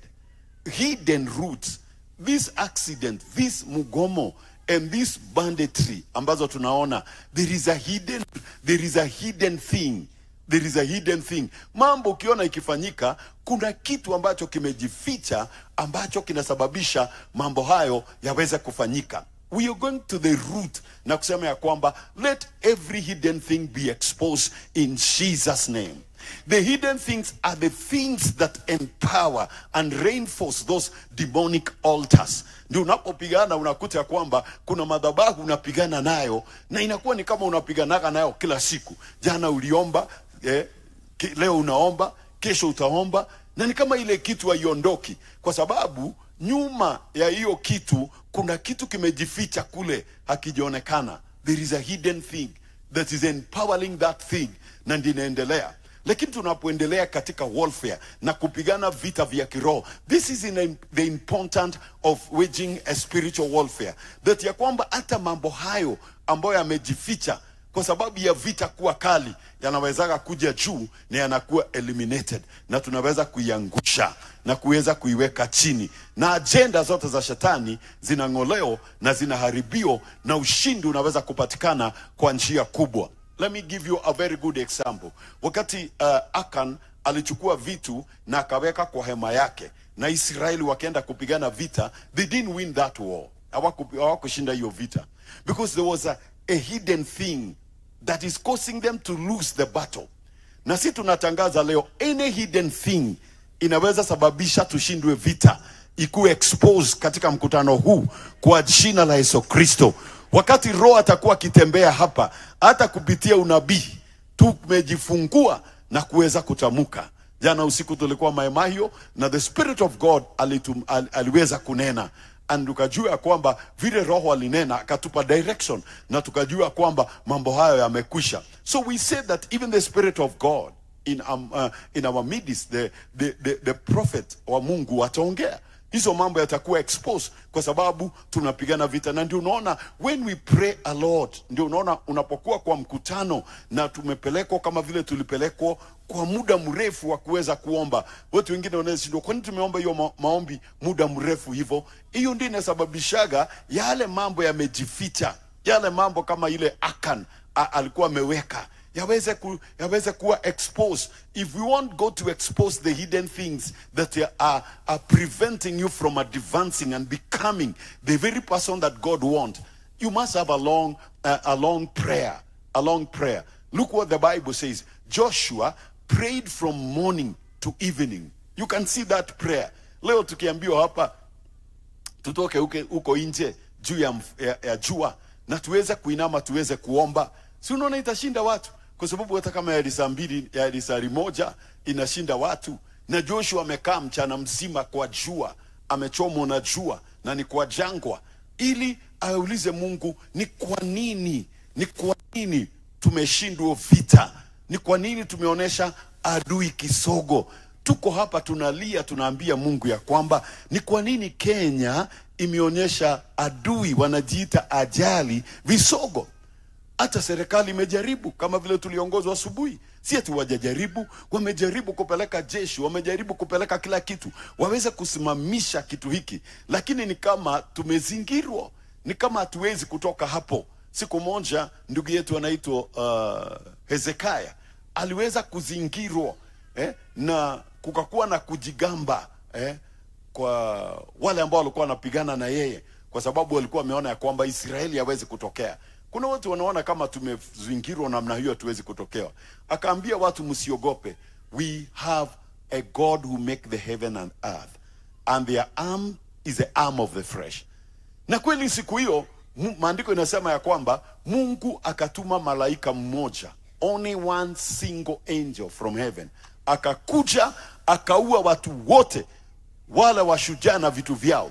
hidden roots this accident this mugomo and this banditry ambazo tunaona there is a hidden there is a hidden thing there is a hidden thing mambo ukiona ikifanyika kuna kitu ambacho kimejificha ambacho kinasababisha mambo hayo yaweze kufanyika we are going to the root na kusema ya kwamba let every hidden thing be exposed in jesus name the hidden things are the things that empower and reinforce those demonic altars ndio unapopigana unakuta ya kwamba kuna madhabahu unapigana nayo na inakuwa ni kama unapiganaga nayo kila siku jana uliomba eh, ki- leo unaomba kesho utaomba na ni kama ile kitu haiondoki kwa sababu nyuma ya hiyo kitu kuna kitu kimejificha kule hakijaonekana there is a hidden thing that is empowering that thing na ndio inaendelea lakini tunapoendelea katika warfare na kupigana vita vya kiroho this is in the important of waging a spiritual warfare that ya kwamba hata mambo hayo ambayo yamejificha kwa sababu ya vita kuwa kali yanawezaga kuja juu na yanakuwa eliminated na tunaweza kuiangusha na kuweza kuiweka chini na ajenda zote za shetani zinang'oleo na zinaharibio na ushindi unaweza kupatikana kwa njia kubwa let me give you a very good example wakati uh, akan alichukua vitu na akaweka kwa hema yake na israeli wakaenda kupigana vita they didn't win that war Hawaku- hawakushinda hiyo vita because there was a, a hidden thing that is causing them to lose the battle na si tunatangaza leo any hidden thing inaweza sababisha tushindwe vita ikuwe exposed katika mkutano huu kwa jina la yesu kristo wakati roho atakuwa akitembea hapa hata kupitia unabii tumejifungua na kuweza kutamka jana usiku tulikuwa maemahio na the spirit of god alitum, al, aliweza kunena and tukajua ya kwamba vile roho alinena akatupa direction na tukajua kwamba mambo hayo yamekwisha so we said that even the spirit of god in, um, uh, in our midst the, the, the, the prophet wa mungu wataongea hizo mambo yatakuwa exposed kwa sababu tunapigana vita na ndio unaona when we pray a lot ndio unaona unapokuwa kwa mkutano na tumepelekwa kama vile tulipelekwa kwa muda mrefu wa kuweza kuomba watu wengine wanashindwa kwani tumeomba hiyo ma maombi muda mrefu hivyo hiyo ndio inasababishaga yale mambo yamejificha yale mambo kama ile akan a, alikuwa ameweka yaweze, ku, yaweze kuwa exposed if we want god to expose the hidden things that are, are preventing you from advancing and becoming the very person that god want you must have a long, uh, a long prayer a long prayer look what the bible says joshua prayed from morning to evening you can see that prayer leo tukiambiwa hapa tutoke uke, huko nje juu ya, mf- ya, ya jua na tuweze kuinama tuweze kuomba si unaona itashinda watu kwa sababu hata kama ya lisaa mbili ya lisari moja inashinda watu na joshua amekaa mchana mzima kwa jua amechomwa na jua na ni kwa jangwa ili aulize mungu ni kwa nini ni kwa nini tumeshindwa vita ni kwa nini tumeonyesha adui kisogo tuko hapa tunalia tunaambia mungu ya kwamba ni kwa nini kenya imeonyesha adui wanajiita ajali visogo hata serikali imejaribu kama vile tuliongozwa asubuhi si ati wajajaribu wamejaribu kupeleka jeshi wamejaribu kupeleka kila kitu waweze kusimamisha kitu hiki lakini ni kama tumezingirwa ni kama hatuwezi kutoka hapo siku moja ndugu yetu anaitwa uh, hezekia aliweza kuzingirwa eh, na kukakuwa na kujigamba eh, kwa wale ambao walikuwa wanapigana na yeye kwa sababu walikuwa wameona ya kwamba israeli hawezi kutokea kuna watu wanaona kama tumezingirwa namna hiyo hatuwezi kutokewa akaambia watu msiogope we have a god who make the heaven and earth and their arm is the arm of the flesh na kweli siku hiyo mu- maandiko inasema ya kwamba mungu akatuma malaika mmoja only one single angel from heaven akakuja akaua watu wote wale washujaa na vitu vyao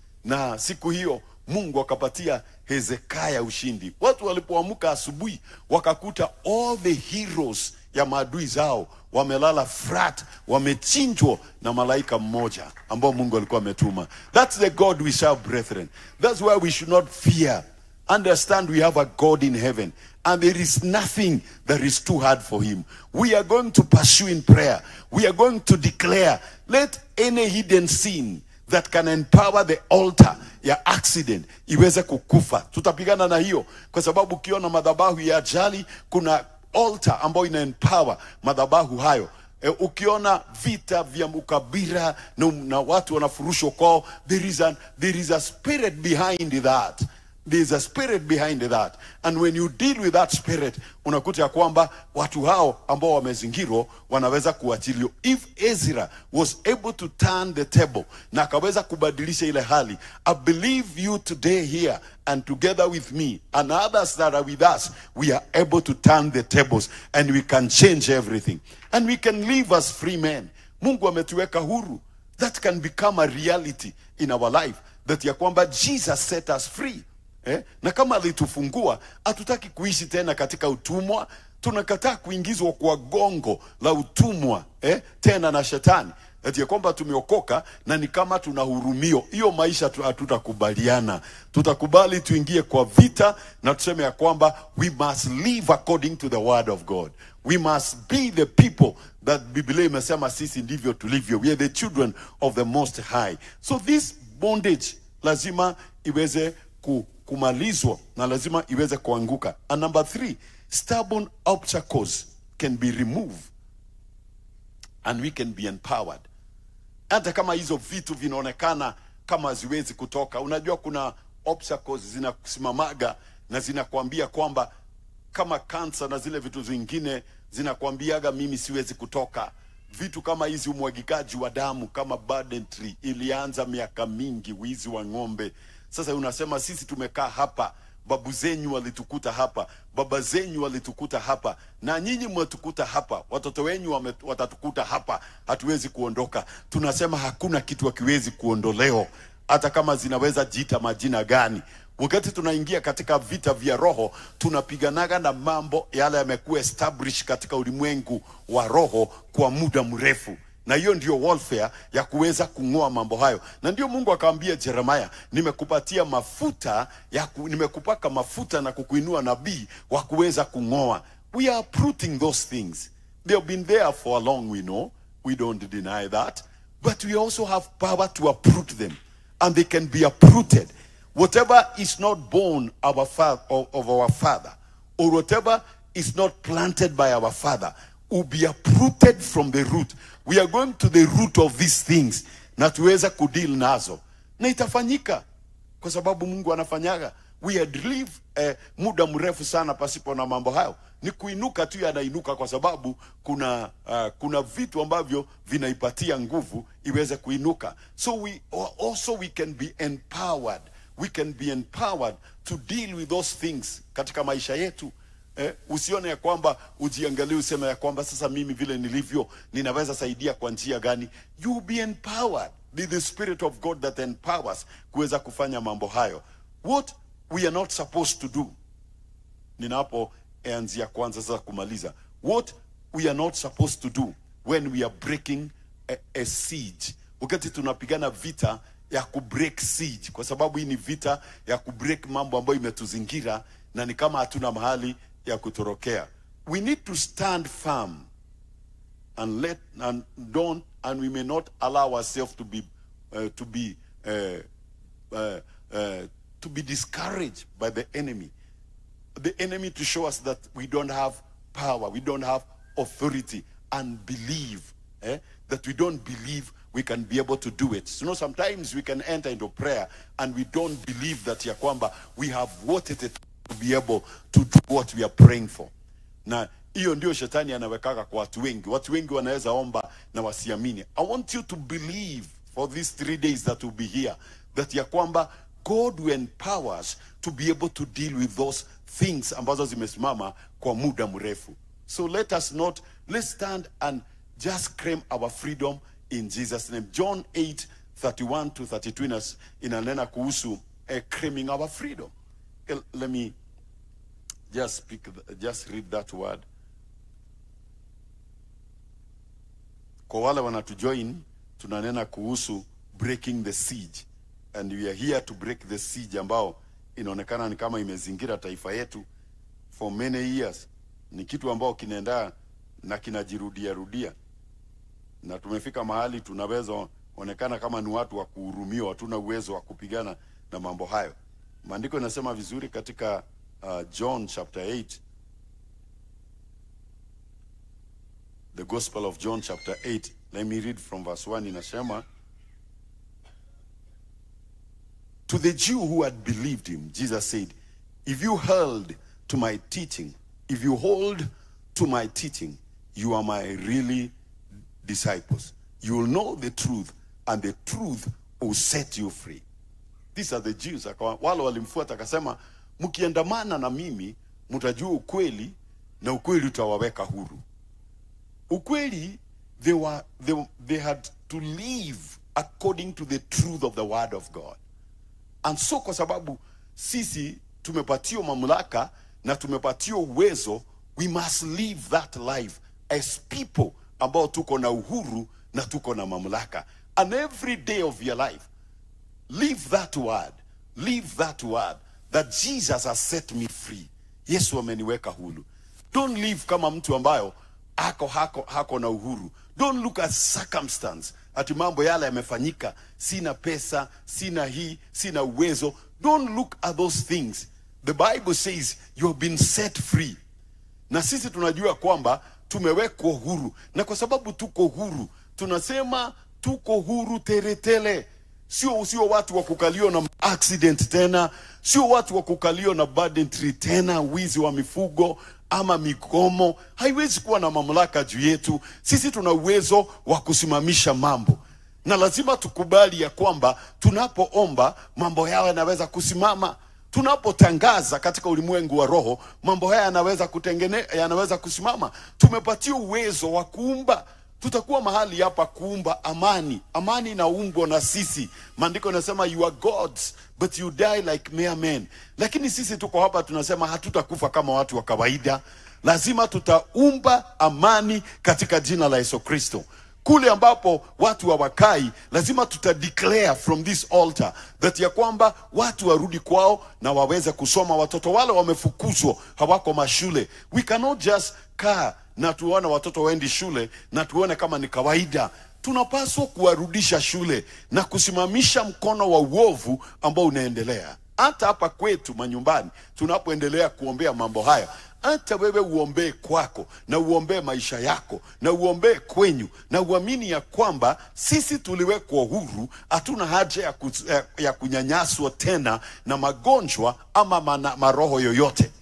na siku hiyo mungu akapatia hezekia ushindi watu walipoamka asubuhi wakakuta all the heroes ya maadui zao wamelala flat wamechinjwa na malaika mmoja ambao mungu alikuwa ametuma thats the god we serve brethren thats why we should not fear understand we have a god in heaven and there is nothing that is too hard for him we are going to pursue in prayer we are going to declare let any hidden sin that can empower the altar ya accident iweze kukufa tutapigana na hiyo kwa sababu ukiona madhabahu ya ajali kuna altar ambayo ina empower madhabahu hayo e, ukiona vita vya ukabira na, na watu wanafurushwa kwao there is, an, there is a spirit behind that there is a spirit behind that and when you deal with that spirit unakuta ya kwamba watu hao ambao wamezingirwa wanaweza kuachiliwa if ezra was able to turn the table na akaweza kubadilisha ile hali i believe you today here and together with me and others that are with us we are able to turn the tables and we can change everything and we can live as free men mungu ametuweka huru that can become a reality in our life that ya kwamba jesus set us free eh? na kama alitufungua hatutaki kuishi tena katika utumwa tunakataa kuingizwa kwa gongo la utumwa eh? tena na shetani ati ya kwamba tumeokoka na ni kama tunahurumio hiyo maisha tu- hatutakubaliana tutakubali tuingie kwa vita na tuseme ya kwamba we must live according to the word of god we must be the people that biblia imesema sisi ndivyo tulivyo we are the children of the most high so this bondage lazima iweze ku, kumalizwa na lazima iweze kuanguka and number three stubborn obstacles can be removed and we can be empowered hata kama hizo vitu vinaonekana kama haziwezi kutoka unajua kuna obstacles zinasimamaga na zinakwambia kwamba kama kansa na zile vitu zingine zinakwambiaga mimi siwezi kutoka vitu kama hizi umwagikaji wa damu kama banditry ilianza miaka mingi wizi wa ng'ombe sasa unasema sisi tumekaa hapa babu zenyu walitukuta hapa baba zenyu walitukuta hapa na nyinyi mwetukuta hapa watoto wenyu wame- watatukuta hapa hatuwezi kuondoka tunasema hakuna kitu hakiwezi kuondolewa hata kama zinaweza jiita majina gani wakati tunaingia katika vita vya roho tunapiganaga na mambo yale yamekuwa established katika ulimwengu wa roho kwa muda mrefu na hiyo ndio warfare ya kuweza kung'oa mambo hayo na ndio mungu akamwambia jeremaya nimekupatia mafuta ya ku, nimekupaka mafuta na kukuinua nabii wa kuweza kung'oa we are uprooting those things they have been there for a long we know we don't deny that but we also have power to uproot them and they can be uprooted whatever is not born our fa- of, of our father or whatever is not planted by our father will be uprooted from the root we are going to the root of these things na tuweza kudeal nazo na itafanyika kwa sababu mungu anafanyaga we had live eh, muda mrefu sana pasipo na mambo hayo ni kuinuka tu yanainuka kwa sababu kuna uh, kuna vitu ambavyo vinaipatia nguvu iweze kuinuka so we also we can be empowered we can be empowered to deal with those things katika maisha yetu Eh, usione ya kwamba ujiangalie useme ya kwamba sasa mimi vile nilivyo ninaweza saidia kwa njia gani you be empowered Be the spirit of god that empowers kuweza kufanya mambo hayo what we are not supposed to do ninapoanzia kwanza sasa kumaliza what we are not supposed to do when we are breaking a, a siege wakati tunapigana vita ya kubreak siege kwa sababu hii ni vita ya kubreak mambo ambayo imetuzingira na ni kama hatuna mahali ya kutorokea we need to stand firm and let and don't and we may not allow ourselves to be uh, to be uh, uh, uh, to be discouraged by the enemy the enemy to show us that we don't have power we don't have authority and believe eh, that we don't believe we can be able to do it you know sometimes we can enter into prayer and we don't believe that ya kwamba we have what it is to be able to do what we are praying for na hiyo ndio shetani anawekaka kwa watu wengi watu wengi wanaweza omba na wasiamini i want you to believe for these three days that will be here that ya kwamba god will empower us to be able to deal with those things ambazo zimesimama kwa muda mrefu so let us not let's stand and just claim our freedom in jesus name john 8 31 to 32 inas- inanena kuhusu uh, claiming our freedom Eh, let me just speak th- just read that word kwa wale wanatujoin tunanena kuhusu breaking the siege and we are here to break the siege ambao inaonekana ni kama imezingira taifa yetu for many years ni kitu ambao kinaenda na kinajirudia rudia na tumefika mahali tunaweza onekana kama ni watu wa kuhurumiwa hatuna uwezo wa kupigana na mambo hayo maandiko inasema vizuri katika uh, john chapter 8 the gospel of john chapter 8 let me read from verse 1 inasema to the jew who had believed him jesus said if you held to my teaching if you hold to my teaching you are my really disciples you will know the truth and the truth will set you free these are the Jews. Akawa, wale walimfuata akasema, mkiandamana na mimi mtajua ukweli na ukweli utawaweka huru. Ukweli they were they, they had to live according to the truth of the word of God. And so kwa sababu sisi tumepatiwa mamlaka na tumepatiwa uwezo, we must live that life as people ambao tuko na uhuru na tuko na mamlaka. And every day of your life Live that word. Live that word that Jesus has set me free. Yesu ameniweka huru. Don't live kama mtu ambayo ako hako, hako na uhuru. Don't look at circumstance. Ati mambo yale yamefanyika, sina pesa, sina hii, sina uwezo. Don't look at those things. The Bible says you have been set free na sisi tunajua kwamba tumewekwa huru na kwa sababu tuko huru tunasema tuko huru teletele sio sio watu wa kukalio na accident tena sio watu wa kukalio na banditry tena wizi wa mifugo ama migomo haiwezi kuwa na mamlaka juu yetu sisi tuna uwezo wa kusimamisha mambo na lazima tukubali ya kwamba tunapoomba mambo yao yanaweza kusimama tunapotangaza katika ulimwengu wa roho mambo haya yanaweza kutengene yanaweza kusimama tumepatia uwezo wa kuumba tutakuwa mahali hapa kuumba amani amani inaumbwa na sisi maandiko yanasema you are gods but you die like mere men lakini sisi tuko hapa tunasema hatutakufa kama watu wa kawaida lazima tutaumba amani katika jina la yesu kristo kule ambapo watu hawakai lazima tuta declare from this altar that ya kwamba watu warudi kwao na waweze kusoma watoto wale wamefukuzwa hawako mashule we cannot just kaa na tuone watoto waendi shule na tuone kama ni kawaida tunapaswa kuwarudisha shule na kusimamisha mkono wa uovu ambao unaendelea hata hapa kwetu manyumbani tunapoendelea kuombea mambo haya hata wewe uombee kwako na uombee maisha yako na uombee kwenyu na uamini ya kwamba sisi tuliwekwa huru hatuna haja ya, ku, ya, ya kunyanyaswa tena na magonjwa ama mana, maroho yoyote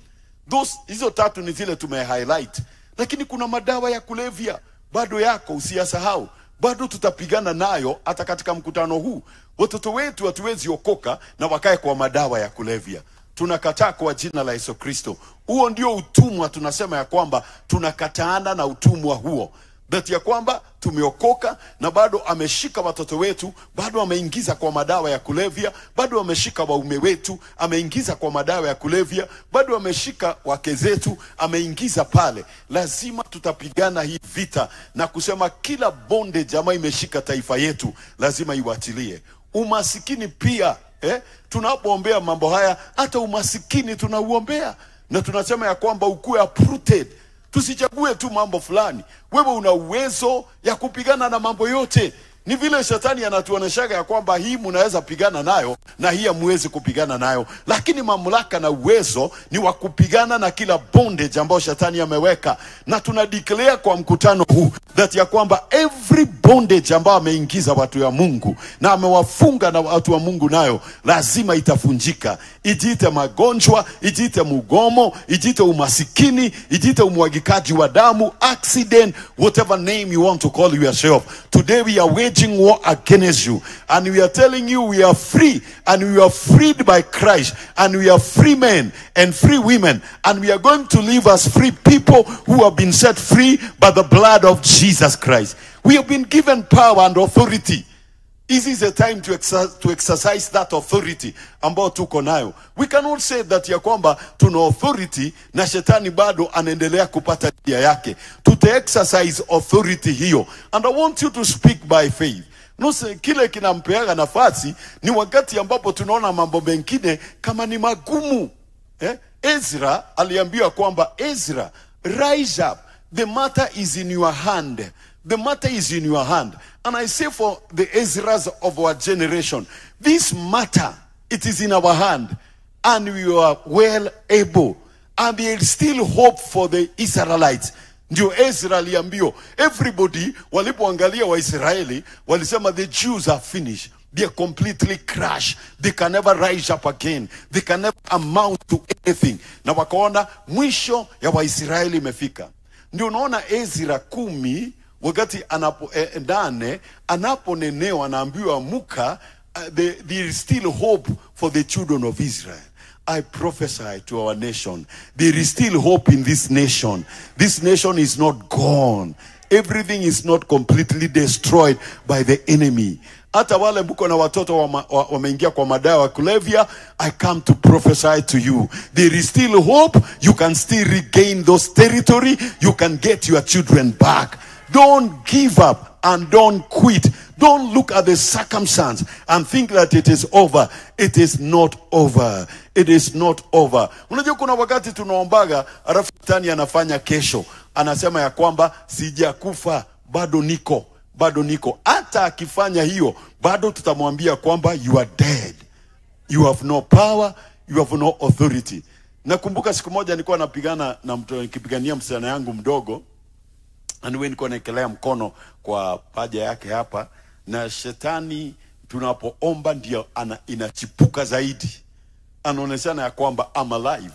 those hizo tatu ni zile tume highlight lakini kuna madawa ya kulevya bado yako usiyasahau bado tutapigana nayo hata katika mkutano huu watoto wetu hatuwezi okoka na wakae kwa madawa ya kulevya tunakataa kwa jina la yesu kristo huo ndio utumwa tunasema ya kwamba tunakataana na utumwa huo that ya kwamba tumeokoka na bado ameshika watoto wetu bado ameingiza kwa madawa ya kulevya bado ameshika waume wetu ameingiza kwa madawa ya kulevya bado ameshika wake zetu ameingiza pale lazima tutapigana hii vita na kusema kila bonde jamaa imeshika taifa yetu lazima iwachilie umasikini pia eh? tunapoombea mambo haya hata umasikini tunauombea na tunasema ya kwamba ukuwe uprooted tusichague tu mambo fulani wewe una uwezo ya kupigana na mambo yote ni vile shetani anatuoneshaga ya kwamba hii mnaweza pigana nayo na hii hamwezi kupigana nayo lakini mamlaka na uwezo ni wa kupigana na kila bondage ambayo shetani ameweka na tuna declare kwa mkutano huu that ya kwamba every bondage ambayo ameingiza watu ya mungu na amewafunga na watu wa mungu nayo lazima itafunjika ijiite magonjwa ijiite mugomo ijiite umasikini ijiite umwagikaji wa damu accident whatever name you want to call yourself today we are waging war against you and we are telling you we are free and we are freed by christ and we are free men and free women and we are going to live as free people who have been set free by the blood of jesus christ we have been given power and authority This is a time to, exer to exercise that authority ambayo tuko nayo. We cannot say that ya kwamba tuna authority na shetani bado anaendelea kupata njia yake. Tuta exercise authority hiyo. And I want you to speak by faith. Nuse, kile kinampeaga nafasi ni wakati ambapo tunaona mambo mengine kama ni magumu. Eh? Ezra aliambiwa kwamba Ezra, rise up. The matter is in your hand. The matter is in your hand. And I say for the Ezras of our generation, this matter, it is in our hand. And we are well able. And there is still hope for the Israelites. Ndio Ezra aliambiwa, everybody walipoangalia Waisraeli walisema the Jews are finished. They are completely crushed. They can never rise up again. They can never amount to anything. Na wakaona mwisho ya Waisraeli imefika. Ndio unaona Ezra kumi wakati anapo eh, nane anaponenewa anaambiwa muka uh, there, there is still hope for the children of Israel. I prophesy to our nation. There is still hope in this nation. This nation is not gone. Everything is not completely destroyed by the enemy. Hata wale mko na watoto wama- wa- wameingia kwa madawa ya kulevya, I come to prophesy to you. There is still hope. You can still regain those territory. You can get your children back. Don't give up and don't quit. Don't look at the circumstance and think that it is over. It is not over. It is not over. Unajua kuna wakati tunaombaga alafu shetani anafanya kesho, anasema ya kwamba sijakufa, bado niko, bado niko. Hata akifanya hiyo, bado tutamwambia kwamba you are dead. You have no power, you have no authority. Nakumbuka siku moja nilikuwa napigana na mtu nikipigania msichana yangu mdogo anyway, nilikuwa naekelea mkono kwa paja yake hapa, na shetani tunapoomba ndio ana, inachipuka zaidi, anaoneshana ya kwamba I'm alive.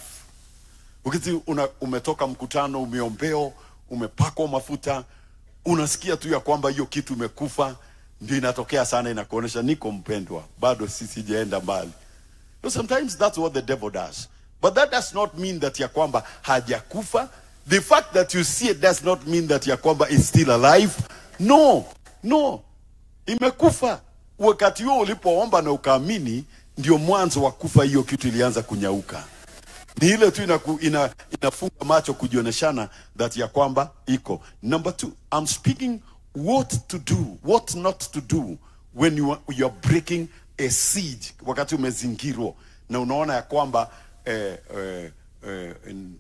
Wakati una, umetoka mkutano, umeombeo, umepakwa mafuta, unasikia tu ya kwamba hiyo kitu imekufa, ndio inatokea sana, inakuonesha niko mpendwa, bado si sijaenda mbali. So sometimes that's what the devil does. But that does not mean that ya kwamba hajakufa. The fact that you see it does not mean that ya kwamba is still alive. No, no. Imekufa. Wakati huo ulipoomba na ukaamini, ndio mwanzo wa kufa. Hiyo kitu ilianza kunyauka. Ni ile tu inaku, ina, inafunga macho kujioneshana that ya kwamba iko. Number two, I'm speaking what to do, what not to do when you are, you are breaking a siege, wakati umezingirwa na unaona ya kwamba eh, eh, eh, in-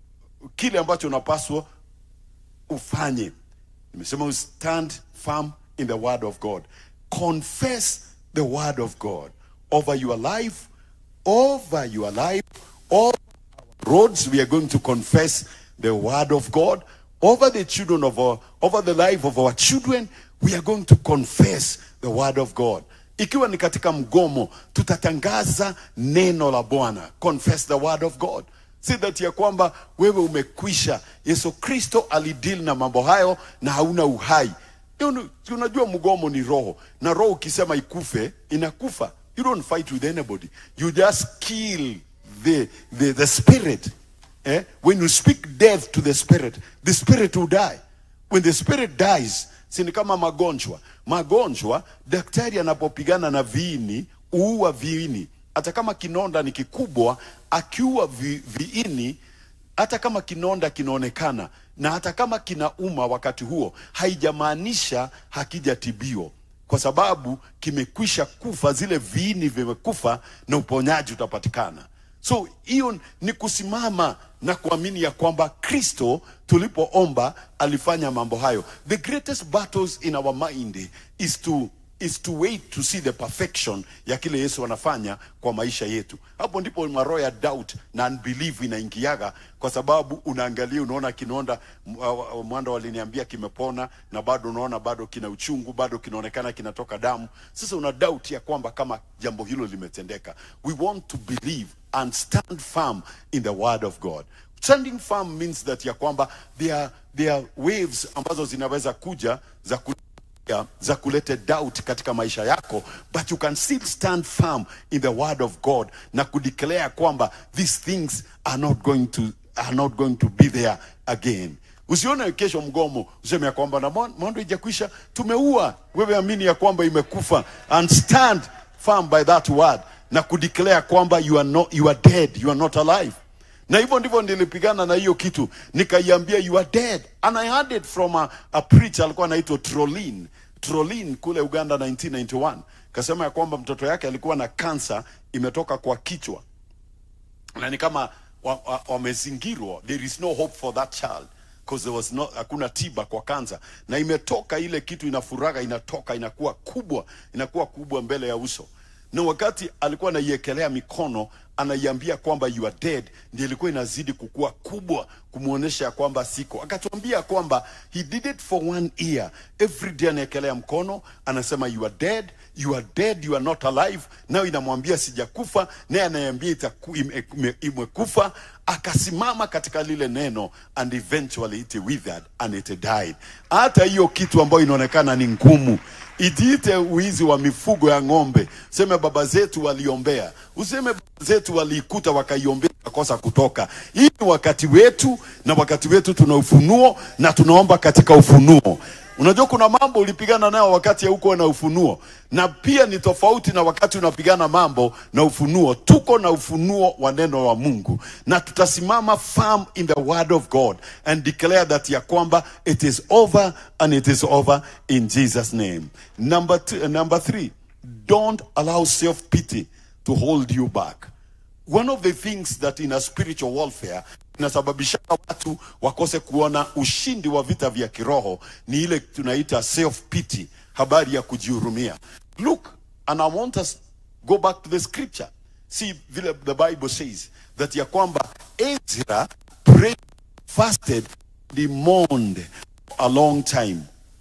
kile ambacho unapaswa ufanye nimesema you stand firm in the word of god confess the word of god over your life over your life over roads we are going to confess the word of god over the children of our over the life of our children we are going to confess the word of god ikiwa ni katika mgomo tutatangaza neno la bwana confess the word of god si that ya kwamba wewe umekwisha yesu kristo alideal na mambo hayo na hauna uhai Unu- unajua mgomo ni roho na roho ukisema ikufe inakufa you don't fight with anybody you just kill the, the, the spirit eh? when you speak death to the spirit the spirit will die when the spirit dies si ni kama magonjwa magonjwa daktari anapopigana na viini huua viini hata kama kinonda ni kikubwa akiua vi, viini hata kama kinonda kinaonekana na hata kama kinauma wakati huo haijamaanisha hakijatibiwa kwa sababu kimekwisha kufa zile viini vimekufa na uponyaji utapatikana so hiyo ni kusimama na kuamini ya kwamba kristo tulipoomba alifanya mambo hayo the greatest battles in our mind is to is to wait to see the perfection ya kile yesu anafanya kwa maisha yetu hapo ndipo maroho ya doubt na unbelief inaingiaga kwa sababu unaangalia unaona kinonda m- uh, uh, mwanda waliniambia kimepona na bado unaona bado kina uchungu bado kinaonekana kinatoka damu sasa una doubt ya kwamba kama jambo hilo limetendeka we want to believe and stand firm in the word of god standing firm means that ya kwamba there are, there are waves ambazo zinaweza kuja za ku ya- za kuleta doubt katika maisha yako but you can still stand firm in the word of god na kudeclare kwamba these things are not going to, are not going to be there again usione kesho mgomo useme ya kwamba na mon- mondo ijakwisha tumeua wewe amini ya kwamba imekufa and stand firm by that word na kudeclare kwamba you are, not, you are dead you are not alive na hivyo ndivyo nilipigana na hiyo kitu nikaiambia you are dead and i heard it from a, a preacher alikuwa anaitwa trolin trolin kule uganda 1991 kasema ya kwamba mtoto yake alikuwa na kansa imetoka kwa kichwa na ni kama wamezingirwa wa, wa wamezingirwa. there is no hope for that child because there was no hakuna tiba kwa kansa na imetoka ile kitu inafuraga inatoka inakuwa kubwa inakuwa kubwa mbele ya uso na wakati alikuwa anaiekelea mikono anaiambia kwamba you are dead ndio ilikuwa inazidi kukua kubwa kumwonyesha ya kwamba siko akatuambia kwamba he did it for one year every day anaekelea mkono anasema you are dead you are dead you are not alive nayo inamwambia sijakufa naye anayeambia itaku- ime- ime- imekufa akasimama katika lile neno and eventually it withered and it died hata hiyo kitu ambayo inaonekana ni ngumu itiite uizi wa mifugo ya ng'ombe useme baba zetu waliombea useme baba zetu waliikuta wakaiombea kakosa kutoka hii ni wakati wetu na wakati wetu tuna ufunuo na tunaomba katika ufunuo unajua kuna mambo ulipigana nayo wakati haukuwa na ufunuo na pia ni tofauti na wakati unapigana mambo na ufunuo tuko na ufunuo wa neno wa mungu na tutasimama firm in the word of god and declare that ya kwamba it is over and it is over in jesus name number, two, number three don't allow self pity to hold you back one of the things that in a spiritual warfare inasababisha watu wakose kuona ushindi wa vita vya kiroho ni ile tunaita self pity habari ya kujihurumia look and i want us go back to the scripture see vile the bible says that ya kwamba ezra prayed fasted he mourned a long time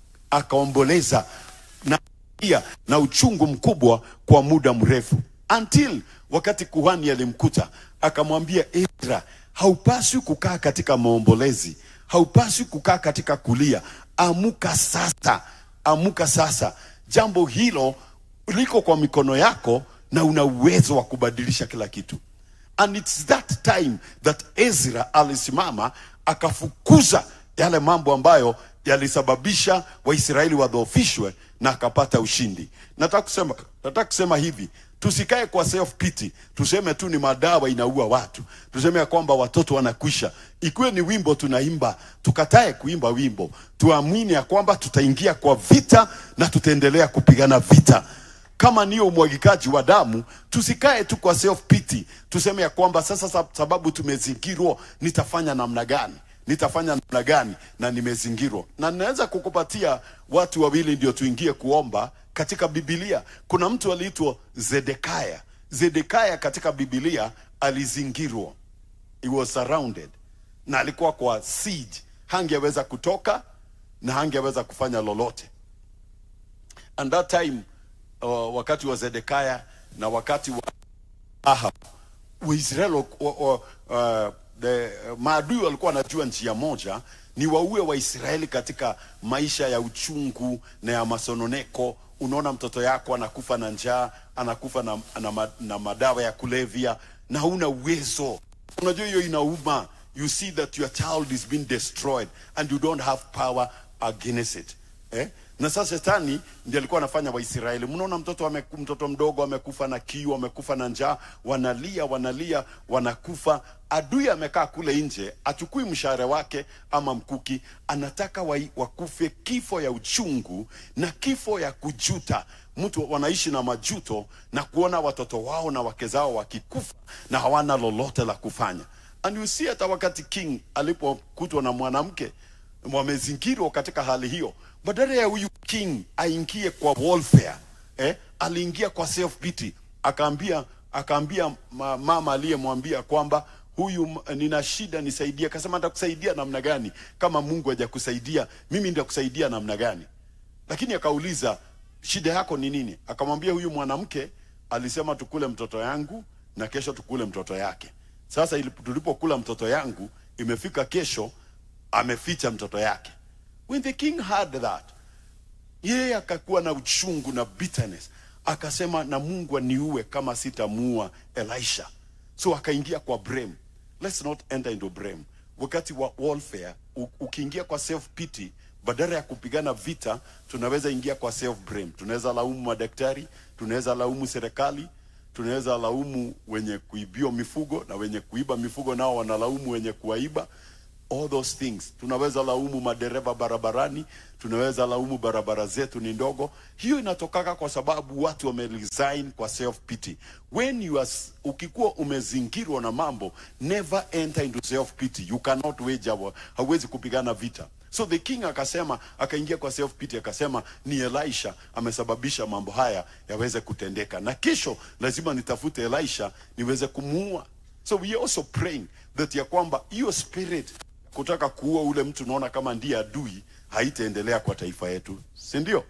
akaomboleza na pia na uchungu mkubwa kwa muda mrefu until wakati kuhani alimkuta akamwambia Ezra, haupaswi kukaa katika maombolezi, haupaswi kukaa katika kulia. Amuka sasa, amuka sasa. Jambo hilo liko kwa mikono yako na una uwezo wa kubadilisha kila kitu. And it's that time that Ezra alisimama akafukuza yale mambo ambayo yalisababisha Waisraeli wadhoofishwe na akapata ushindi. Nataka kusema, nataka kusema hivi, tusikae kwa self pity, tuseme tu ni madawa inaua watu, tuseme ya kwamba watoto wanakwisha. Ikiwe ni wimbo tunaimba, tukatae kuimba wimbo, tuamini ya kwamba tutaingia kwa vita na tutaendelea kupigana vita kama niyo umwagikaji wa damu, tusikae tu kwa self pity, tuseme ya kwamba sasa sa- sababu tumezingirwa, nitafanya namna gani? Nitafanya namna gani na nimezingirwa? Na ninaweza kukupatia watu wawili ndio tuingie kuomba katika Biblia. Kuna mtu aliitwa Zedekaya. Zedekaya katika Biblia alizingirwa, he was surrounded, na alikuwa kwa siege, hangeweza kutoka na hangeweza kufanya lolote and that time uh, wakati wa Zedekaya na wakati wa Ahab Waisraeli wa- wa- uh, the, maadui walikuwa wanajua njia moja ni waue waisraeli katika maisha ya uchungu na ya masononeko unaona mtoto yako anakufa na njaa anakufa na, na, ma- na madawa ya kulevya na huna uwezo unajua hiyo inauma you see that your child is being destroyed and you don't have power against it eh? na sasa shetani ndiye alikuwa anafanya waisraeli mnaona mtoto ame, mtoto mdogo amekufa na kiu amekufa na njaa wanalia wanalia wanakufa adui amekaa kule nje achukui mshahara wake ama mkuki anataka wa, wakufe kifo ya uchungu na kifo ya kujuta mtu wanaishi na majuto na kuona watoto wao na wake zao wakikufa na hawana lolote la kufanya and you see hata wakati king alipokutwa na mwanamke wamezingirwa katika hali hiyo badala ya huyu king aingie kwa warfare eh, aliingia kwa self pity akaambia akaambia ma, mama aliyemwambia kwamba huyu m- nina shida nisaidie akasema nitakusaidia namna gani kama mungu hajakusaidia mimi nitakusaidia namna gani lakini akauliza shida yako ni nini akamwambia huyu mwanamke alisema tukule mtoto yangu na kesho tukule mtoto yake sasa ili- tulipokula mtoto yangu imefika kesho ameficha mtoto yake when the king heard that yeye akakuwa na uchungu na bitterness akasema na mungu aniue kama sitamuua elisha so akaingia kwa blame let's not enter into blame wakati wa warfare u- ukiingia kwa self pity badala ya kupigana vita tunaweza ingia kwa self blame tunaweza laumu madaktari tunaweza laumu serikali tunaweza laumu wenye kuibiwa mifugo na wenye kuiba mifugo nao wanalaumu wenye kuwaiba all those things tunaweza laumu madereva barabarani tunaweza laumu barabara zetu ni ndogo hiyo inatokaka kwa sababu watu wameresign kwa self pity when you are, s- ukikuwa umezingirwa na mambo never enter into self pity you cannot wage war hauwezi kupigana vita so the king akasema akaingia kwa self pity akasema ni elisha amesababisha mambo haya yaweze kutendeka na kesho lazima nitafute elisha niweze kumuua so we are also praying that ya kwamba hiyo spirit kutaka kuua ule mtu unaona kama ndiye adui haitaendelea kwa taifa yetu si ndio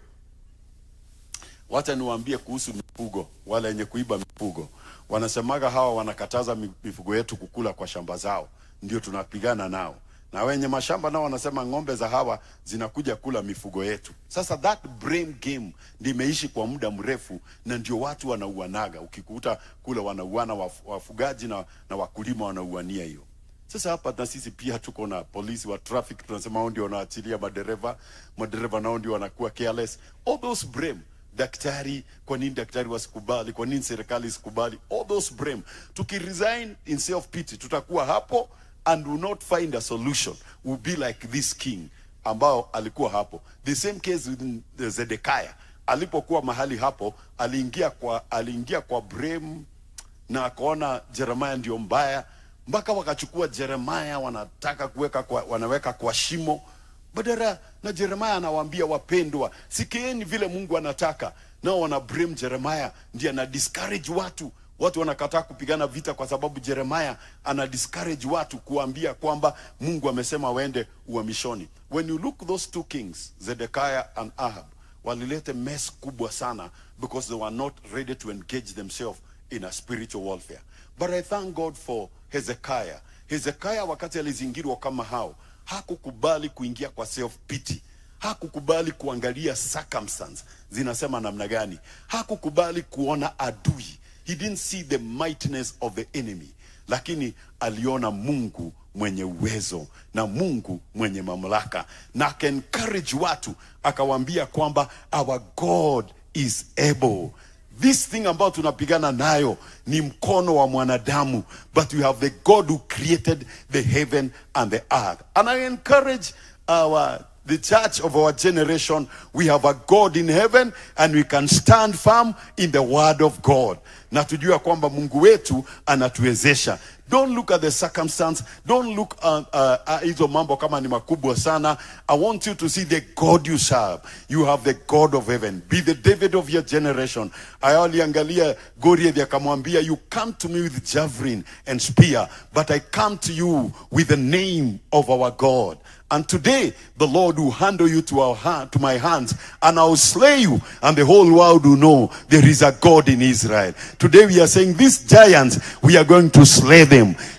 wacha niwaambie kuhusu mifugo wale wenye kuiba mifugo wanasemaga hawa wanakataza mi- mifugo yetu kukula kwa shamba zao ndio tunapigana nao na wenye mashamba nao wanasema ng'ombe za hawa zinakuja kula mifugo yetu sasa that brain game ndio imeishi kwa muda mrefu na ndio watu wanauanaga ukikuta kule wanauana waf- wafugaji na, na wakulima wanauania hiyo sasa hapa na sisi pia tuko na polisi wa traffic tunasema hao ndio wanaachilia madereva madereva nao ndio wanakuwa careless all those blame daktari kwa nini daktari wasikubali kwa nini serikali isikubali all those blame tukiresign in self pity tutakuwa hapo and will not find a solution will be like this king ambao alikuwa hapo the same case with the zedekiah alipokuwa mahali hapo aliingia kwa aliingia kwa blame na akaona Jeremaya ndio mbaya, mpaka wakachukua Jeremaya wanataka kuweka kwa, wanaweka kwa shimo badala na Jeremaya anawaambia wapendwa, sikieni vile Mungu anataka. Nao wana blame Jeremaya, ndiye ana discourage watu. Watu wanakataa kupigana vita kwa sababu Jeremaya ana discourage watu kuambia kwamba Mungu amesema waende uhamishoni. When you look those two kings, Zedekiah and Ahab, walilete mess kubwa sana because they were not ready to engage themselves in a spiritual warfare. But I thank God for Hezekiah. Hezekiah wakati alizingirwa kama hao, hakukubali kuingia kwa self pity. Hakukubali kuangalia circumstance zinasema namna gani. Hakukubali kuona adui. He didn't see the mightiness of the enemy. Lakini aliona Mungu mwenye uwezo na Mungu mwenye mamlaka na aka encourage watu akawaambia kwamba our God is able this thing ambayo tunapigana nayo ni mkono wa mwanadamu but we have the god who created the heaven and the earth and i encourage our the church of our generation we have a god in heaven and we can stand firm in the word of god na tujua kwamba mungu wetu anatuwezesha don't look at the circumstance don't look at uh, uh, hizo mambo kama ni makubwa sana i want you to see the god you serve you have the god of heaven be the david of your generation ayaliangalia goliath akamwambia you come to me with javelin and spear but i come to you with the name of our god and today the Lord will handle you to our hand, to my hands, and I will slay you, and the whole world will know there is a God in Israel. Today we are saying these giants, we are going to slay them.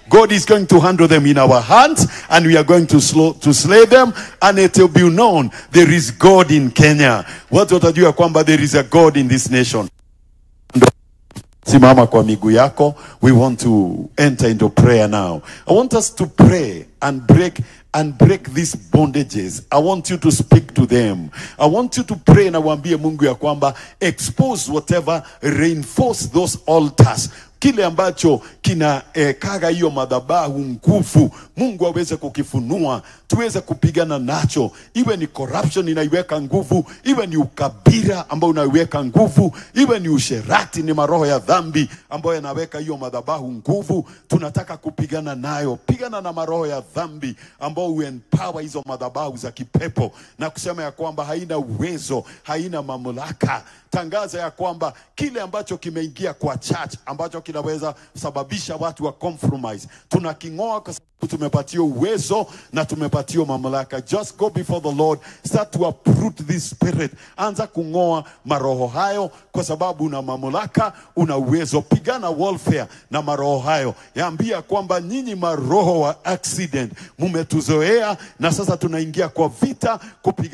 God is going to handle them in our hands and we are going to, slow, to slay them and it will be known there is God in Kenya. Watu watajua kwamba there is a God in this nation. Simama kwa miguu yako. We want to enter into prayer now. I want us to pray and break and break these bondages. I want you to speak to them. I want you to pray na waambie Mungu ya kwamba expose whatever, reinforce those altars kile ambacho kina eh, kaga hiyo madhabahu nguvu mungu aweze kukifunua tuweze kupigana nacho iwe ni corruption inaiweka nguvu iwe ni ukabira ambao unaiweka nguvu iwe ni usherati ni maroho ya dhambi ambayo yanaweka hiyo madhabahu nguvu tunataka kupigana nayo pigana na maroho ya dhambi ambao huempower hizo madhabahu za kipepo na kusema ya kwamba haina uwezo haina mamlaka tangaza ya kwamba kile ambacho kimeingia kwa church ambacho kinaweza sababisha watu wa compromise tunaking'oa kwa sababu tumepatiwa uwezo na tumepatiwa mamlaka just go before the lord start to uproot this spirit anza kung'oa maroho hayo kwa sababu una mamlaka una uwezo pigana warfare na maroho hayo yaambia kwamba nyinyi maroho wa accident mumetuzoea na sasa tunaingia kwa vita kupiga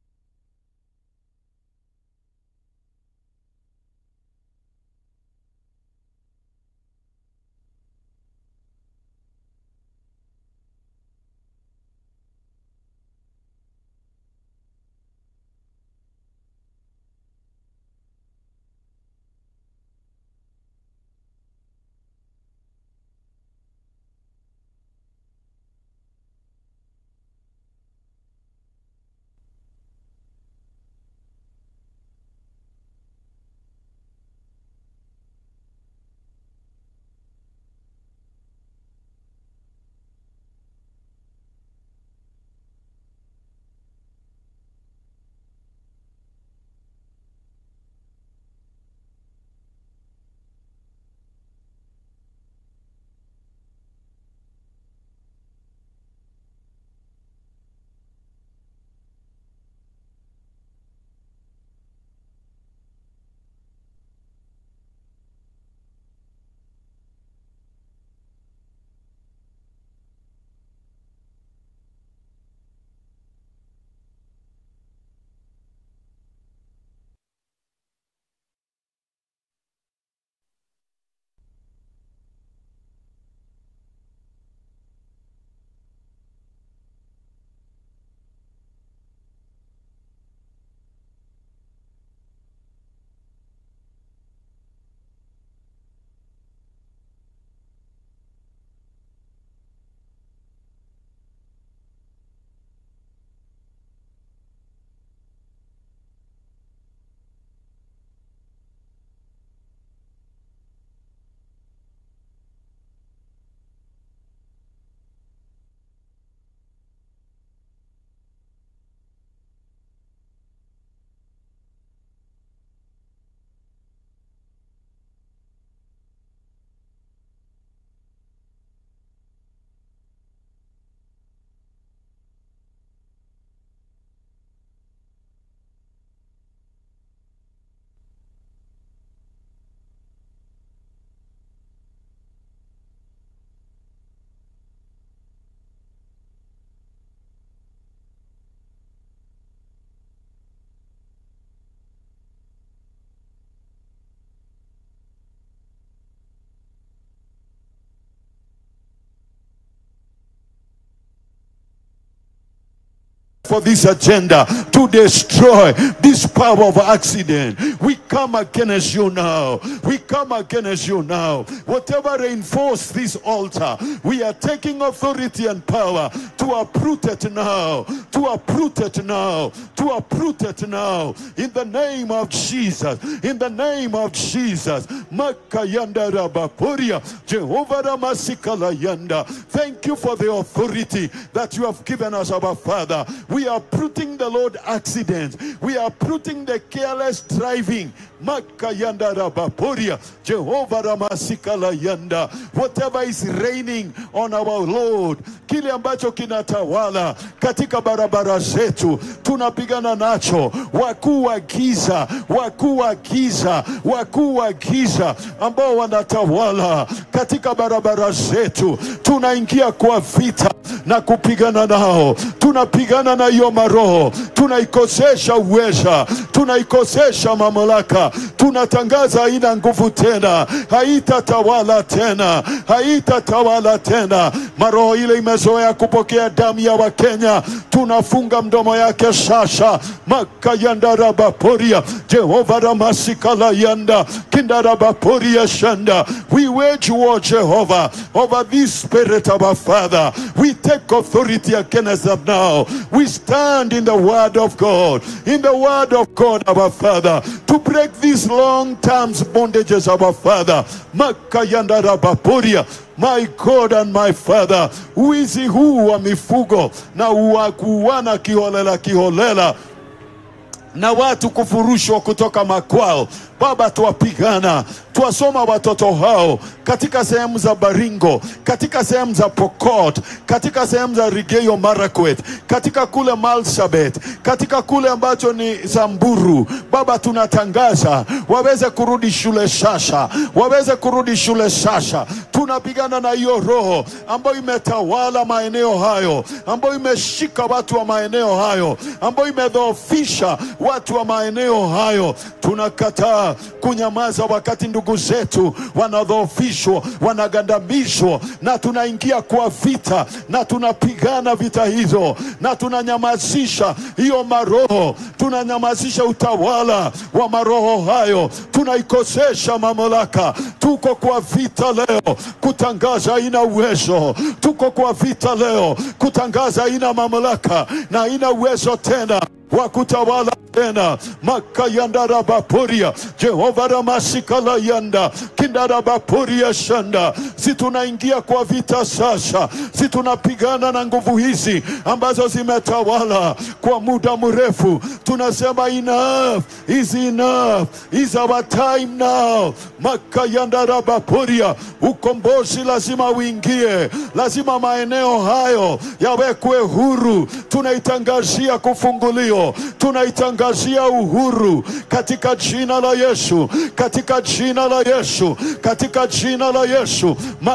for this agenda to destroy this power of accident. We come against you now. We come against you now. Whatever reinforce this altar, we are taking authority and power to uproot it now. To uproot it now. To uproot it now. In the name of Jesus. In the name of Jesus. Makayanda Rabapuria. Jehovah Ramasikala Yanda. Thank you for the authority that you have given us, our Father. We are uprooting the Lord accidents. We are uprooting the careless driving makayanda rabaporia jehova ramasikala yanda whatever is reigning on our lord kile ambacho kinatawala katika barabara zetu tunapigana nacho wakuu wa giza wakuu wa giza wakuu wa giza ambao wanatawala katika barabara zetu tunaingia kwa vita na kupigana nao tunapigana na hiyo maroho tunaikosesha uweza tunaikosesha mamlaka tunatangaza haina nguvu tena haitatawala tena haitatawala tena maroho ile imezoea kupokea damu ya wakenya tunafunga mdomo yake sasa makayandarabaporia jehova ramashikalayanda kindarabaporia shanda we wage war jehovah over this spirit of our father we take authority against them now we stand in the word of god in the word of god our father to break these long term bondages of our father makayandarabaporia my God and my Father, wizi huu wa mifugo na wa kuuana kiholela kiholela na watu kufurushwa kutoka makwao. Baba, tuwapigana, tuwasoma watoto hao katika sehemu za Baringo, katika sehemu za Pokot, katika sehemu za Rigeyo Marakwet, katika kule Marsabit, katika kule ambacho ni Samburu. Baba, tunatangaza waweze kurudi shule sasa, waweze kurudi shule sasa. Tunapigana na hiyo roho ambayo imetawala maeneo hayo, ambayo imeshika watu wa maeneo hayo, ambayo imedhoofisha watu wa maeneo hayo. Tunakataa kunyamaza wakati ndugu zetu wanadhoofishwa, wanagandamizwa, na tunaingia kwa vita na tunapigana vita hizo na tunanyamazisha hiyo maroho, tunanyamazisha utawala wa maroho hayo, tunaikosesha mamlaka. Tuko kwa vita leo kutangaza haina uwezo, tuko kwa vita leo kutangaza haina mamlaka na haina uwezo tena wa kutawala tena makayandarabaporia jehova ramashikalayanda kindarabaporia shanda si tunaingia kwa vita sasa si tunapigana na nguvu hizi ambazo zimetawala kwa muda mrefu tunasema enough is enough is our time now makayandarabaporia ukombozi lazima uingie lazima maeneo hayo yawekwe huru tunaitangazia kufungulio tunaitangazia uhuru katika jina la Yesu, katika jina la Yesu, katika jina la Yesu.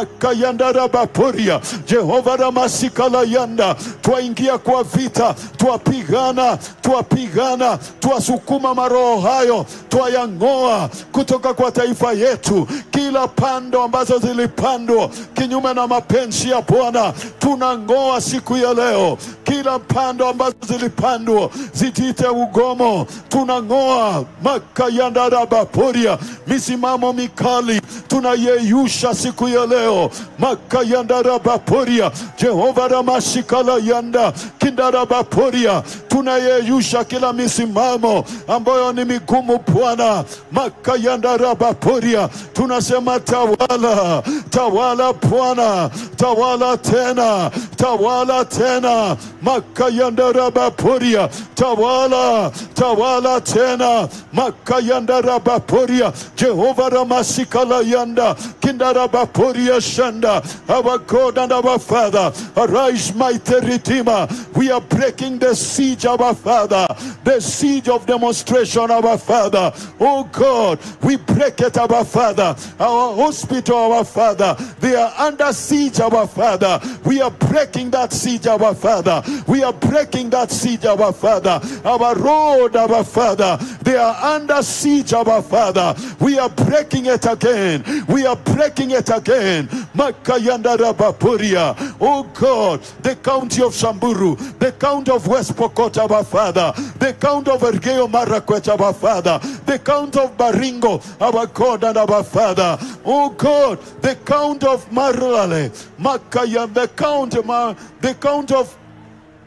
makayandarabaporia Jehova ramashikalayanda, twaingia kwa vita, twapigana, twapigana, twasukuma maroho hayo, twayang'oa kutoka kwa taifa yetu, kila pando ambazo zilipandwa kinyume na mapenzi ya Bwana tunang'oa siku ya leo, kila pando ambazo zilipandwa zitite ugomo, tunang'oa makayandarabaporia, misimamo mikali tunayeyusha siku ya leo, makayandarabaporia, Jehova ramashikala yanda kindarabaporia, tunayeyusha kila misimamo ambayo ni migumu Bwana, makayandarabaporia, tunasema tawala, tawala Bwana, tawala tena, tawala tena, makayandarabaporia, tawala, tawala tena, makayandarabaporia, Jehova ramasikala yanda, kindarabaporia shanda, our God and our Father, arise mighty Redeemer, we are breaking the siege of our Father, the siege of demonstration of our Father, oh God, we break it our Father, our hospital our Father, they are under siege our Father, we are breaking that siege our Father, we are breaking that siege our Father, our road our Father, they are under siege our Father, we are breaking it again, we are breaking it again, Makayanda Rabapuria, oh God, the county of Samburu, the county of West Pokot our Father, the county of Ergeo Marakwet our Father, the county of Baringo our God and our Father, oh God, the count of Marlale, Makaya, the count, Ma- the count of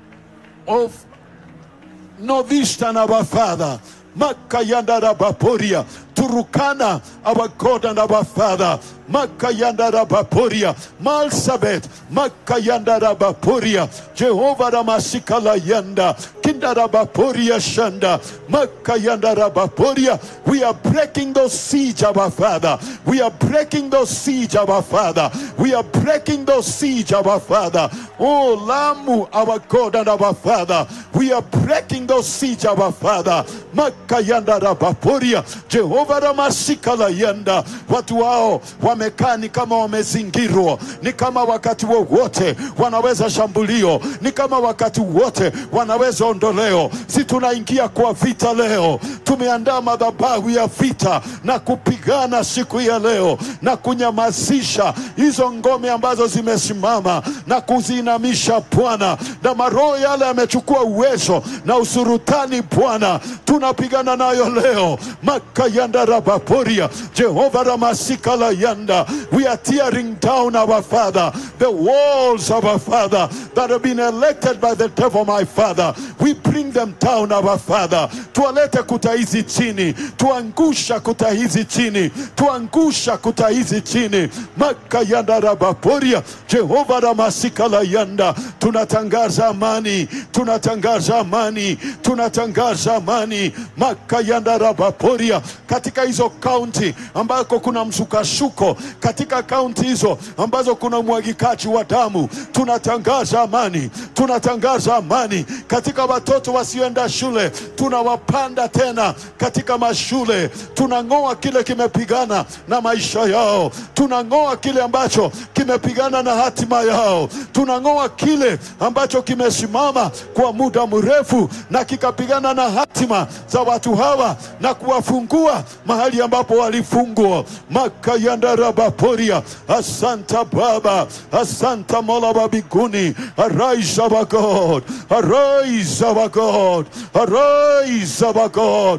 of Novistan our Father, Makayanda Rabaporia, Turukana, our God and our Father. Makayanda Rabaporia, Malsabet, Makayanda Rabaporia, Jehovah Ramasikala Yanda, Kindarabaporia Shanda, Makayanda Rabaporia. We are breaking those siege, our Father. We are breaking those siege, our Father. We are breaking those siege, our Father. Oh, Lamu, our God and our Father. We are breaking those siege, our Father. Makayanda Rabaporia, Jehovah Ramasikala Yanda. Watu wao wamekaa ni kama wamezingirwa, ni kama wakati wowote wanaweza shambulio, ni kama wakati wote wanaweza ondoleo. Si tunaingia kwa vita leo, tumeandaa madhabahu ya vita na kupigana siku ya leo na kunyamazisha hizo ngome ambazo zimesimama na kuziinamisha Bwana, na maroho yale yamechukua uwezo na usurutani Bwana, tunapigana nayo leo. makayanda rabaporia Jehova ramasikala yanda, we are tearing down our Father the walls of our Father that have been elected by the devil, my Father. We bring them down, our Father. Tuwalete kuta hizi chini, tuangusha kuta hizi chini, tuangusha kuta hizi chini. makayanda rabaporia Jehova ramasikala yanda, tunatangaza amani, tunatangaza amani, tunatangaza amani. makayanda rabaporia katika hizo kaunti ambako kuna msukasuko, katika kaunti hizo ambazo kuna umwagikaji wa damu, tunatangaza amani, tunatangaza amani katika watoto wasioenda shule, tunawapanda tena katika mashule, tunang'oa kile kimepigana na maisha yao, tunang'oa kile ambacho kimepigana na hatima yao, tunang'oa kile ambacho kimesimama kwa muda mrefu na kikapigana na hatima za watu hawa na kuwafungua mahali ambapo walifungwa. makayandarabaporia asanta Baba, asanta Mola wa mbinguni. Arise our God, arise our God, arise our God.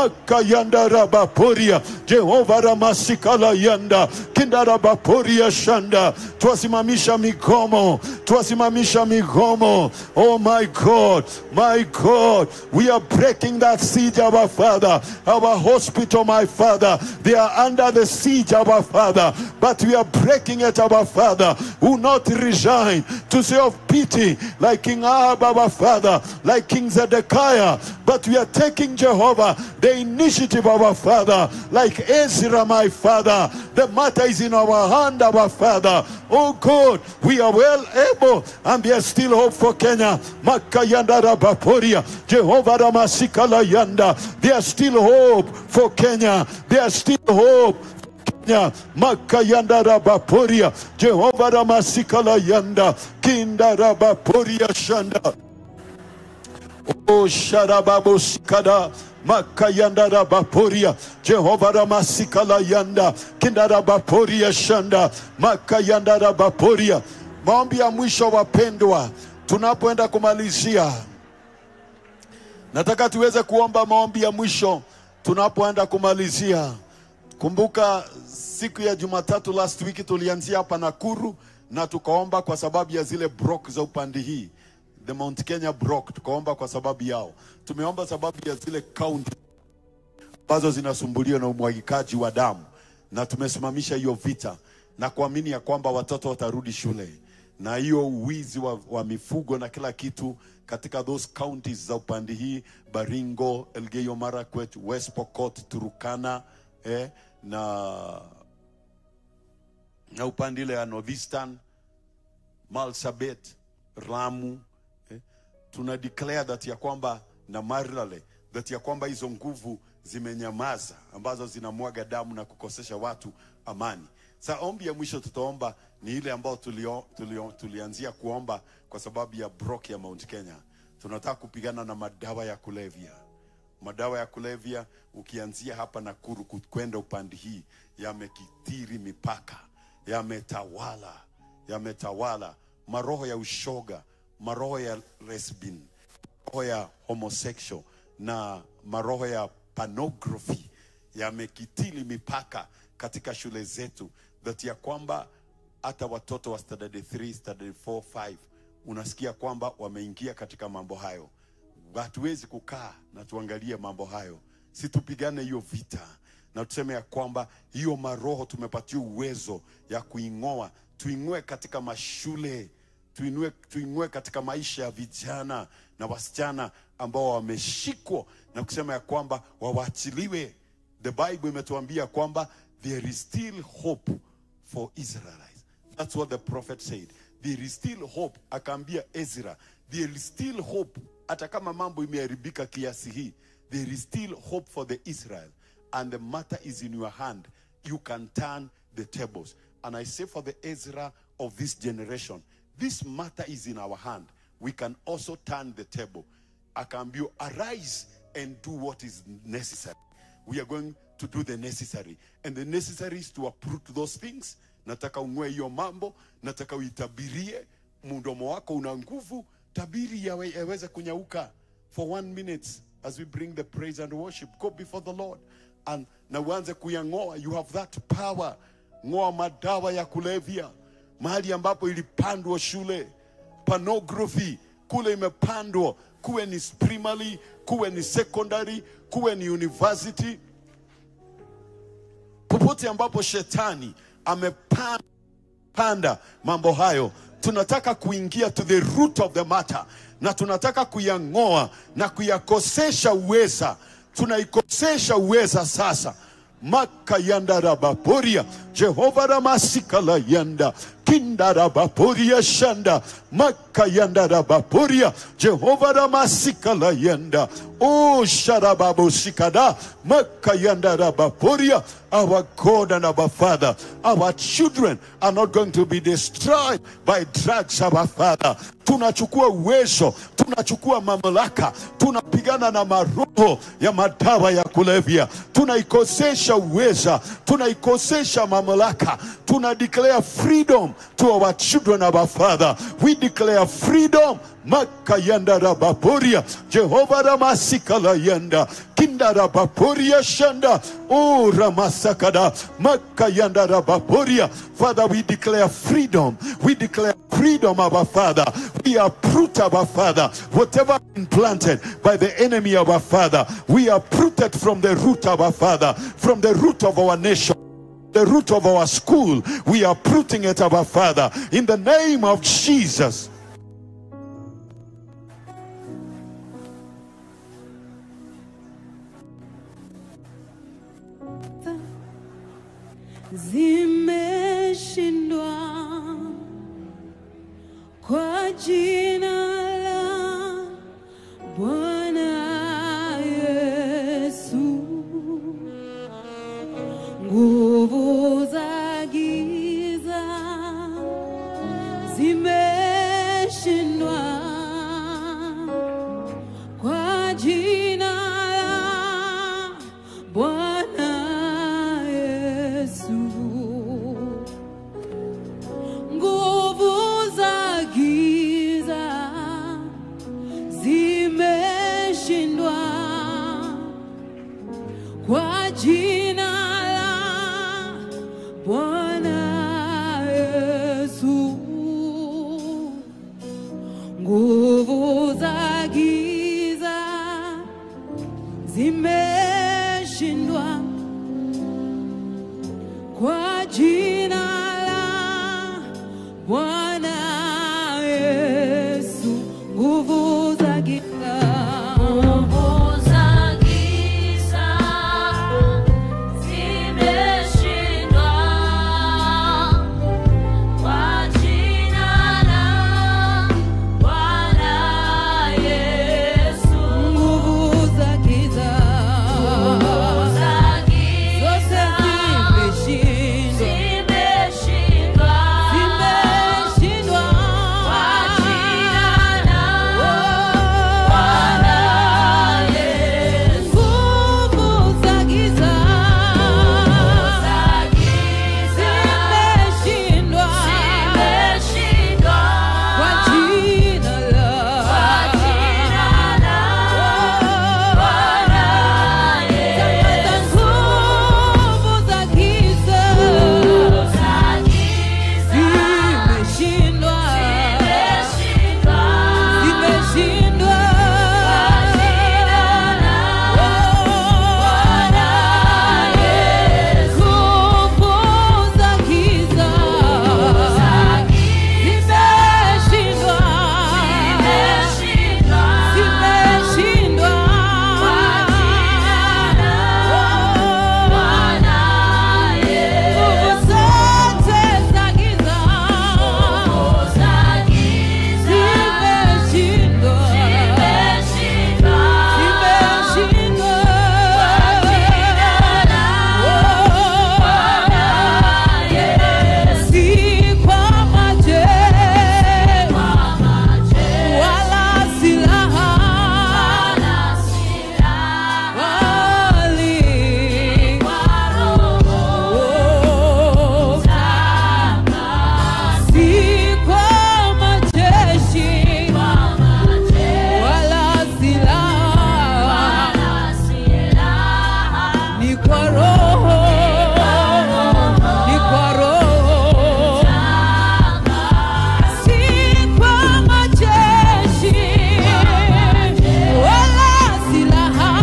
makayandarabaporia Jehova ramasikala yanda kindarabaporia shanda, twasimamisha migomo, twasimamisha migomo. Oh my God, my God, we are breaking that siege, our Father, our hospital, my Father. They are under the siege, our Father, but we are breaking it, our Father. Who not resign to say of pity like King Ahab, our Father, like King Zedekiah, but we are taking Jehovah the initiative, our Father, like Ezra, my Father. The matter is in our hand, our Father. Oh God, we are well able, and there is still hope for Kenya. Makayanda Rabaporia, Jehovah Ramasikala Yanda. There is still hope for Kenya. There is still hope Kenya makayanda rabaporia Jehova ramasikala yanda kinda rabaporia shanda o sharababo sikada makayanda rabaporia Jehova ramasikala yanda kinda rabaporia shanda makayanda rabaporia maombi ya mwisho wapendwa tunapoenda kumalizia nataka tuweze kuomba maombi ya mwisho tunapoenda kumalizia Kumbuka siku ya Jumatatu last week tulianzia hapa Nakuru na tukaomba kwa sababu ya zile brok za upande hii, the Mount Kenya brok, tukaomba kwa sababu yao. Tumeomba sababu ya zile kaunti ambazo zinasumbuliwa na umwagikaji wa damu, na tumesimamisha hiyo vita na kuamini ya kwamba watoto watarudi shule na hiyo wizi wa, wa mifugo na kila kitu katika those counties za upande hii Baringo, Elgeyo Marakwet, West Pokot, Turukana eh, na na upande ile ya Novistan, Malsabet, Ramu eh, tuna declare that ya kwamba na Marlale that ya kwamba hizo nguvu zimenyamaza ambazo zinamwaga damu na kukosesha watu amani. Sa ombi ya mwisho tutaomba ni ile ambayo tulio, tulio, tulianzia kuomba kwa sababu ya brok ya Mount Kenya. Tunataka kupigana na madawa ya kulevya madawa ya kulevya ukianzia hapa Nakuru ku- kwenda upande hii yamekithiri mipaka, yametawala, yametawala maroho ya ushoga, maroho ya lesbian, maroho ya homosexual na maroho ya pornography yamekitili mipaka katika shule zetu, that ya kwamba hata watoto wa standard 3, standard 4, 5 unasikia kwamba wameingia katika mambo hayo hatuwezi kukaa na tuangalie mambo hayo, si tupigane hiyo vita, na tuseme ya kwamba hiyo maroho tumepatia uwezo ya kuing'oa, tuing'oe katika mashule tuinue, tuinue katika maisha ya vijana na wasichana ambao wameshikwa na kusema ya kwamba wawaachiliwe. The Bible imetuambia kwamba there is still hope for Israelites. That's what the prophet said. There is still hope. Akaambia Ezra, there is still hope. Hata kama mambo imeharibika kiasi hii, there is still hope for the Israel. And the matter is in your hand. You can turn the tables. And I say for the Ezra of this generation, this matter is in our hand. We can also turn the table. Akaambia, arise and do what is necessary. We are going to do the necessary. And the necessary is to uproot those things. Nataka ung'oe hiyo mambo, nataka uitabirie. Mdomo wako una nguvu, tabiri yawe, yaweze kunyauka for one minute as we bring the praise and worship. Go before the Lord and na uanze kuyang'oa. You have that power. Ng'oa madawa ya kulevya, mahali ambapo ilipandwa shule, pornography kule imepandwa, kuwe ni primary, kuwe ni secondary, kuwe ni university, popote ambapo shetani amepanda mambo hayo, tunataka kuingia to the root of the matter, na tunataka kuyang'oa na kuyakosesha uweza, tunaikosesha uweza sasa makayanda rabaporia jehova ramasikala yanda kinda rabaporia shanda makayanda rabaporia jehova ramasikala yanda o sharababosikada makayanda rabaporia our god and our father our children are not going to be destroyed by drugs our father tunachukua uwezo tunachukua mamlaka tunapigana na maroho ya madawa ya kulevya tunaikosesha uweza tunaikosesha mamlaka tuna declare freedom to our children our father we declare freedom makayanda rabaporia jehova ramasikala yanda kinda rabaporia shanda o ramasakada makayanda rabaporia father we declare freedom we declare freedom our father we uproot our father whatever been planted by the enemy of our father we are uprooted from the root of our father from the root of our nation the root of our school we are uprooting it our father in the name of jesus zimeshindwa kwa jina la Bwana Yesu. Nguvu za giza zimeshindwa kwa jina la Bwana Yesu. Nguvu za giza zimeshindwa kwa jina la Bwana Yesu. Nguvu za giza zimeshindwa kwa jina la Bwana Yesu. Nguvu za giza Nguvu za giza zimeshindwa kwa jina la Bwana Yesu. nguvu za giza Nguvu za zote giza zimeshindwa zimeshindwa kwa roho ni kwa roho si kwa majeshi wala silaha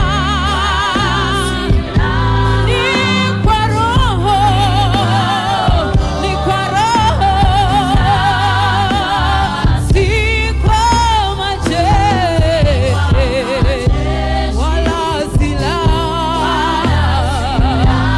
ni kwa roho ni kwa roho si kwa majeshi wala silaha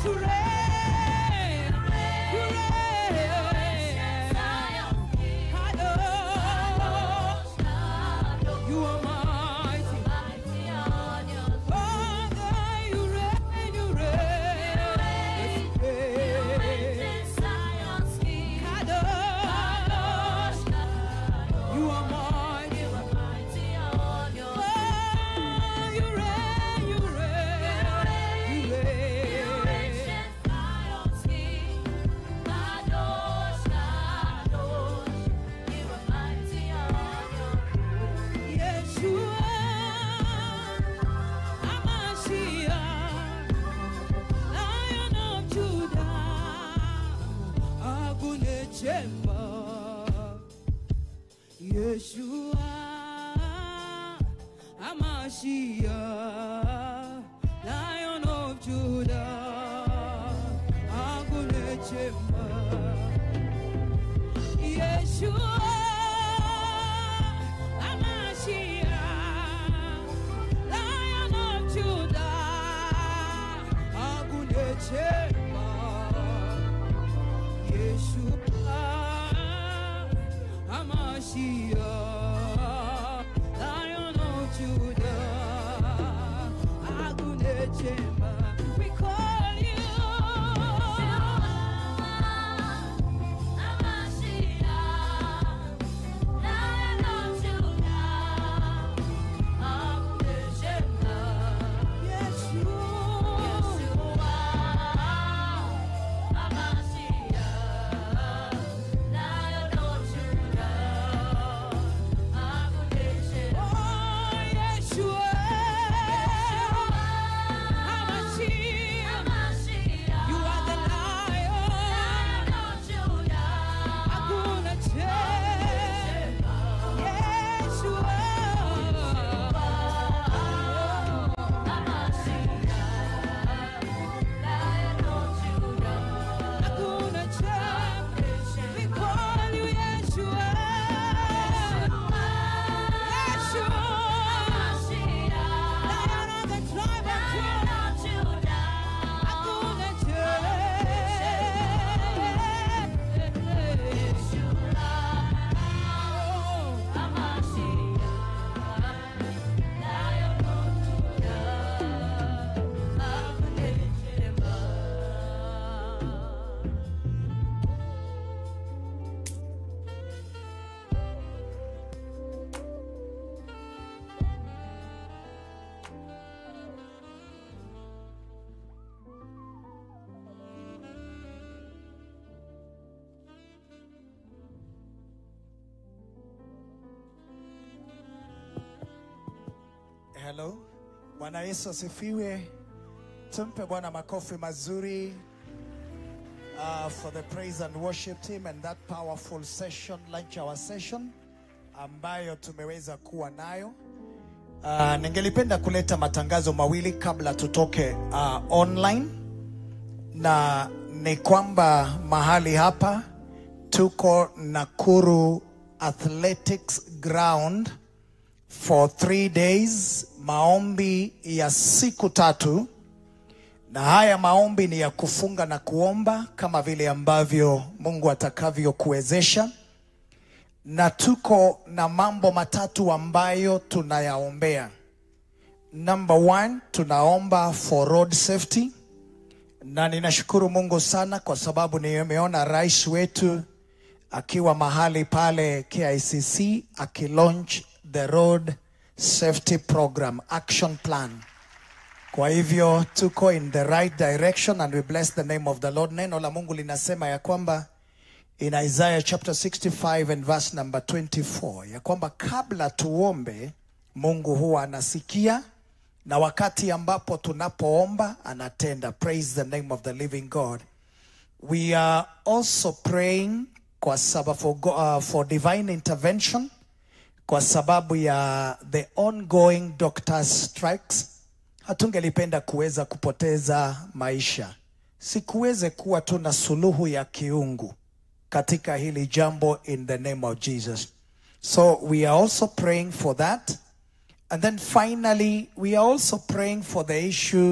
to reign. You reign. Kadosh. You are mighty. Father, you reign, you reign. Yes, you reign. Kadosh. You are mighty. Oh, you reign, you reign. You reign. Yeshua, Hamashiach, Lion of Judah, Agune Chemba. Yeshua, Hamashiach, Lion of Judah, Agune Chemba. Yeshua, Hamashiach, Lion of Judah, Agune Chemba. Yeshua, Hamashiach, Lion of Judah, Agune Chemba. We call you. We call you Yeshua. Yeshua. Lion of the tribe of Judah. Hakuna Hello. Bwana Yesu asifiwe. Tumpe Bwana makofi mazuri uh, for the praise and worship team and that powerful session, lunch hour session ambayo tumeweza kuwa nayo. Uh, ningelipenda kuleta matangazo mawili kabla tutoke uh, online, na ni kwamba mahali hapa tuko Nakuru Athletics Ground for three days, maombi ya siku tatu, na haya maombi ni ya kufunga na kuomba kama vile ambavyo Mungu atakavyokuwezesha, na tuko na mambo matatu ambayo tunayaombea. Number one, tunaomba for road safety, na ninashukuru Mungu sana kwa sababu nimeona rais wetu akiwa mahali pale KICC akilaunch the road safety program action plan. Kwa hivyo tuko in the right direction and we bless the name of the Lord. Neno la Mungu linasema ya kwamba in Isaiah chapter 65 and verse number 24 ya kwamba kabla tuombe Mungu huwa anasikia na wakati ambapo tunapoomba anatenda. Praise the name of the living God. We are also praying kwa sababu for, go- uh, for divine intervention kwa sababu ya the ongoing doctors strikes. Hatungelipenda kuweza kupoteza maisha, sikuweze kuwa tu na suluhu ya kiungu katika hili jambo in the name of Jesus. So we are also praying for that. And then finally, we are also praying for the issue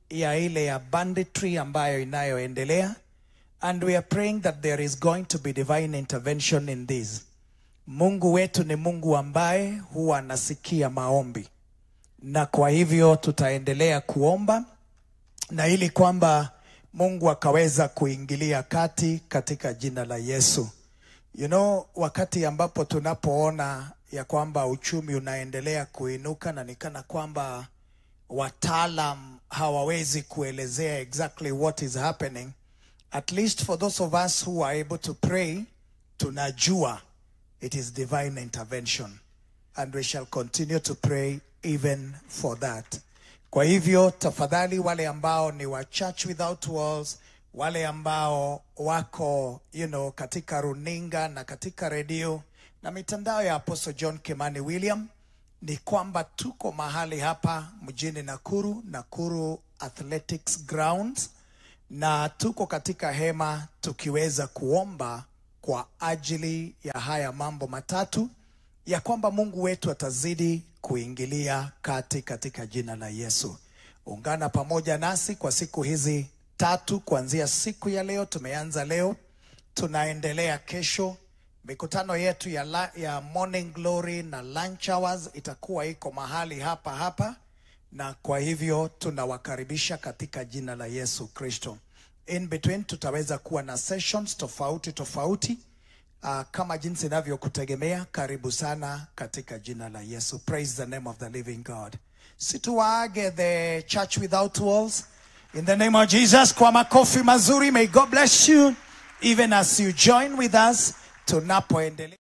ya ile ya banditry ambayo inayoendelea and we are praying that there is going to be divine intervention in this mungu wetu ni mungu ambaye huwa anasikia maombi na kwa hivyo tutaendelea kuomba na ili kwamba mungu akaweza kuingilia kati katika jina la yesu you know wakati ambapo tunapoona ya kwamba uchumi unaendelea kuinuka na nikana kwamba wataalam hawawezi kuelezea exactly what is happening at least for those of us who are able to pray tunajua it is divine intervention and we shall continue to pray even for that kwa hivyo tafadhali wale ambao ni wa church without walls wale ambao wako you know, katika runinga na katika redio na mitandao ya apostle john kimani william ni kwamba tuko mahali hapa mjini nakuru nakuru athletics grounds na tuko katika hema tukiweza kuomba kwa ajili ya haya mambo matatu ya kwamba mungu wetu atazidi kuingilia kati katika jina la yesu ungana pamoja nasi kwa siku hizi tatu kuanzia siku ya leo tumeanza leo tunaendelea kesho mikutano yetu ya, la, ya morning glory na lunch hours itakuwa iko mahali hapa hapa na kwa hivyo tunawakaribisha katika jina la yesu kristo in between tutaweza kuwa na sessions tofauti tofauti uh, kama jinsi inavyokutegemea karibu sana katika jina la yesu praise the name of the living god situwaage the church without walls in the name of jesus kwa makofi mazuri may god bless you even as you join with us tunapoendelea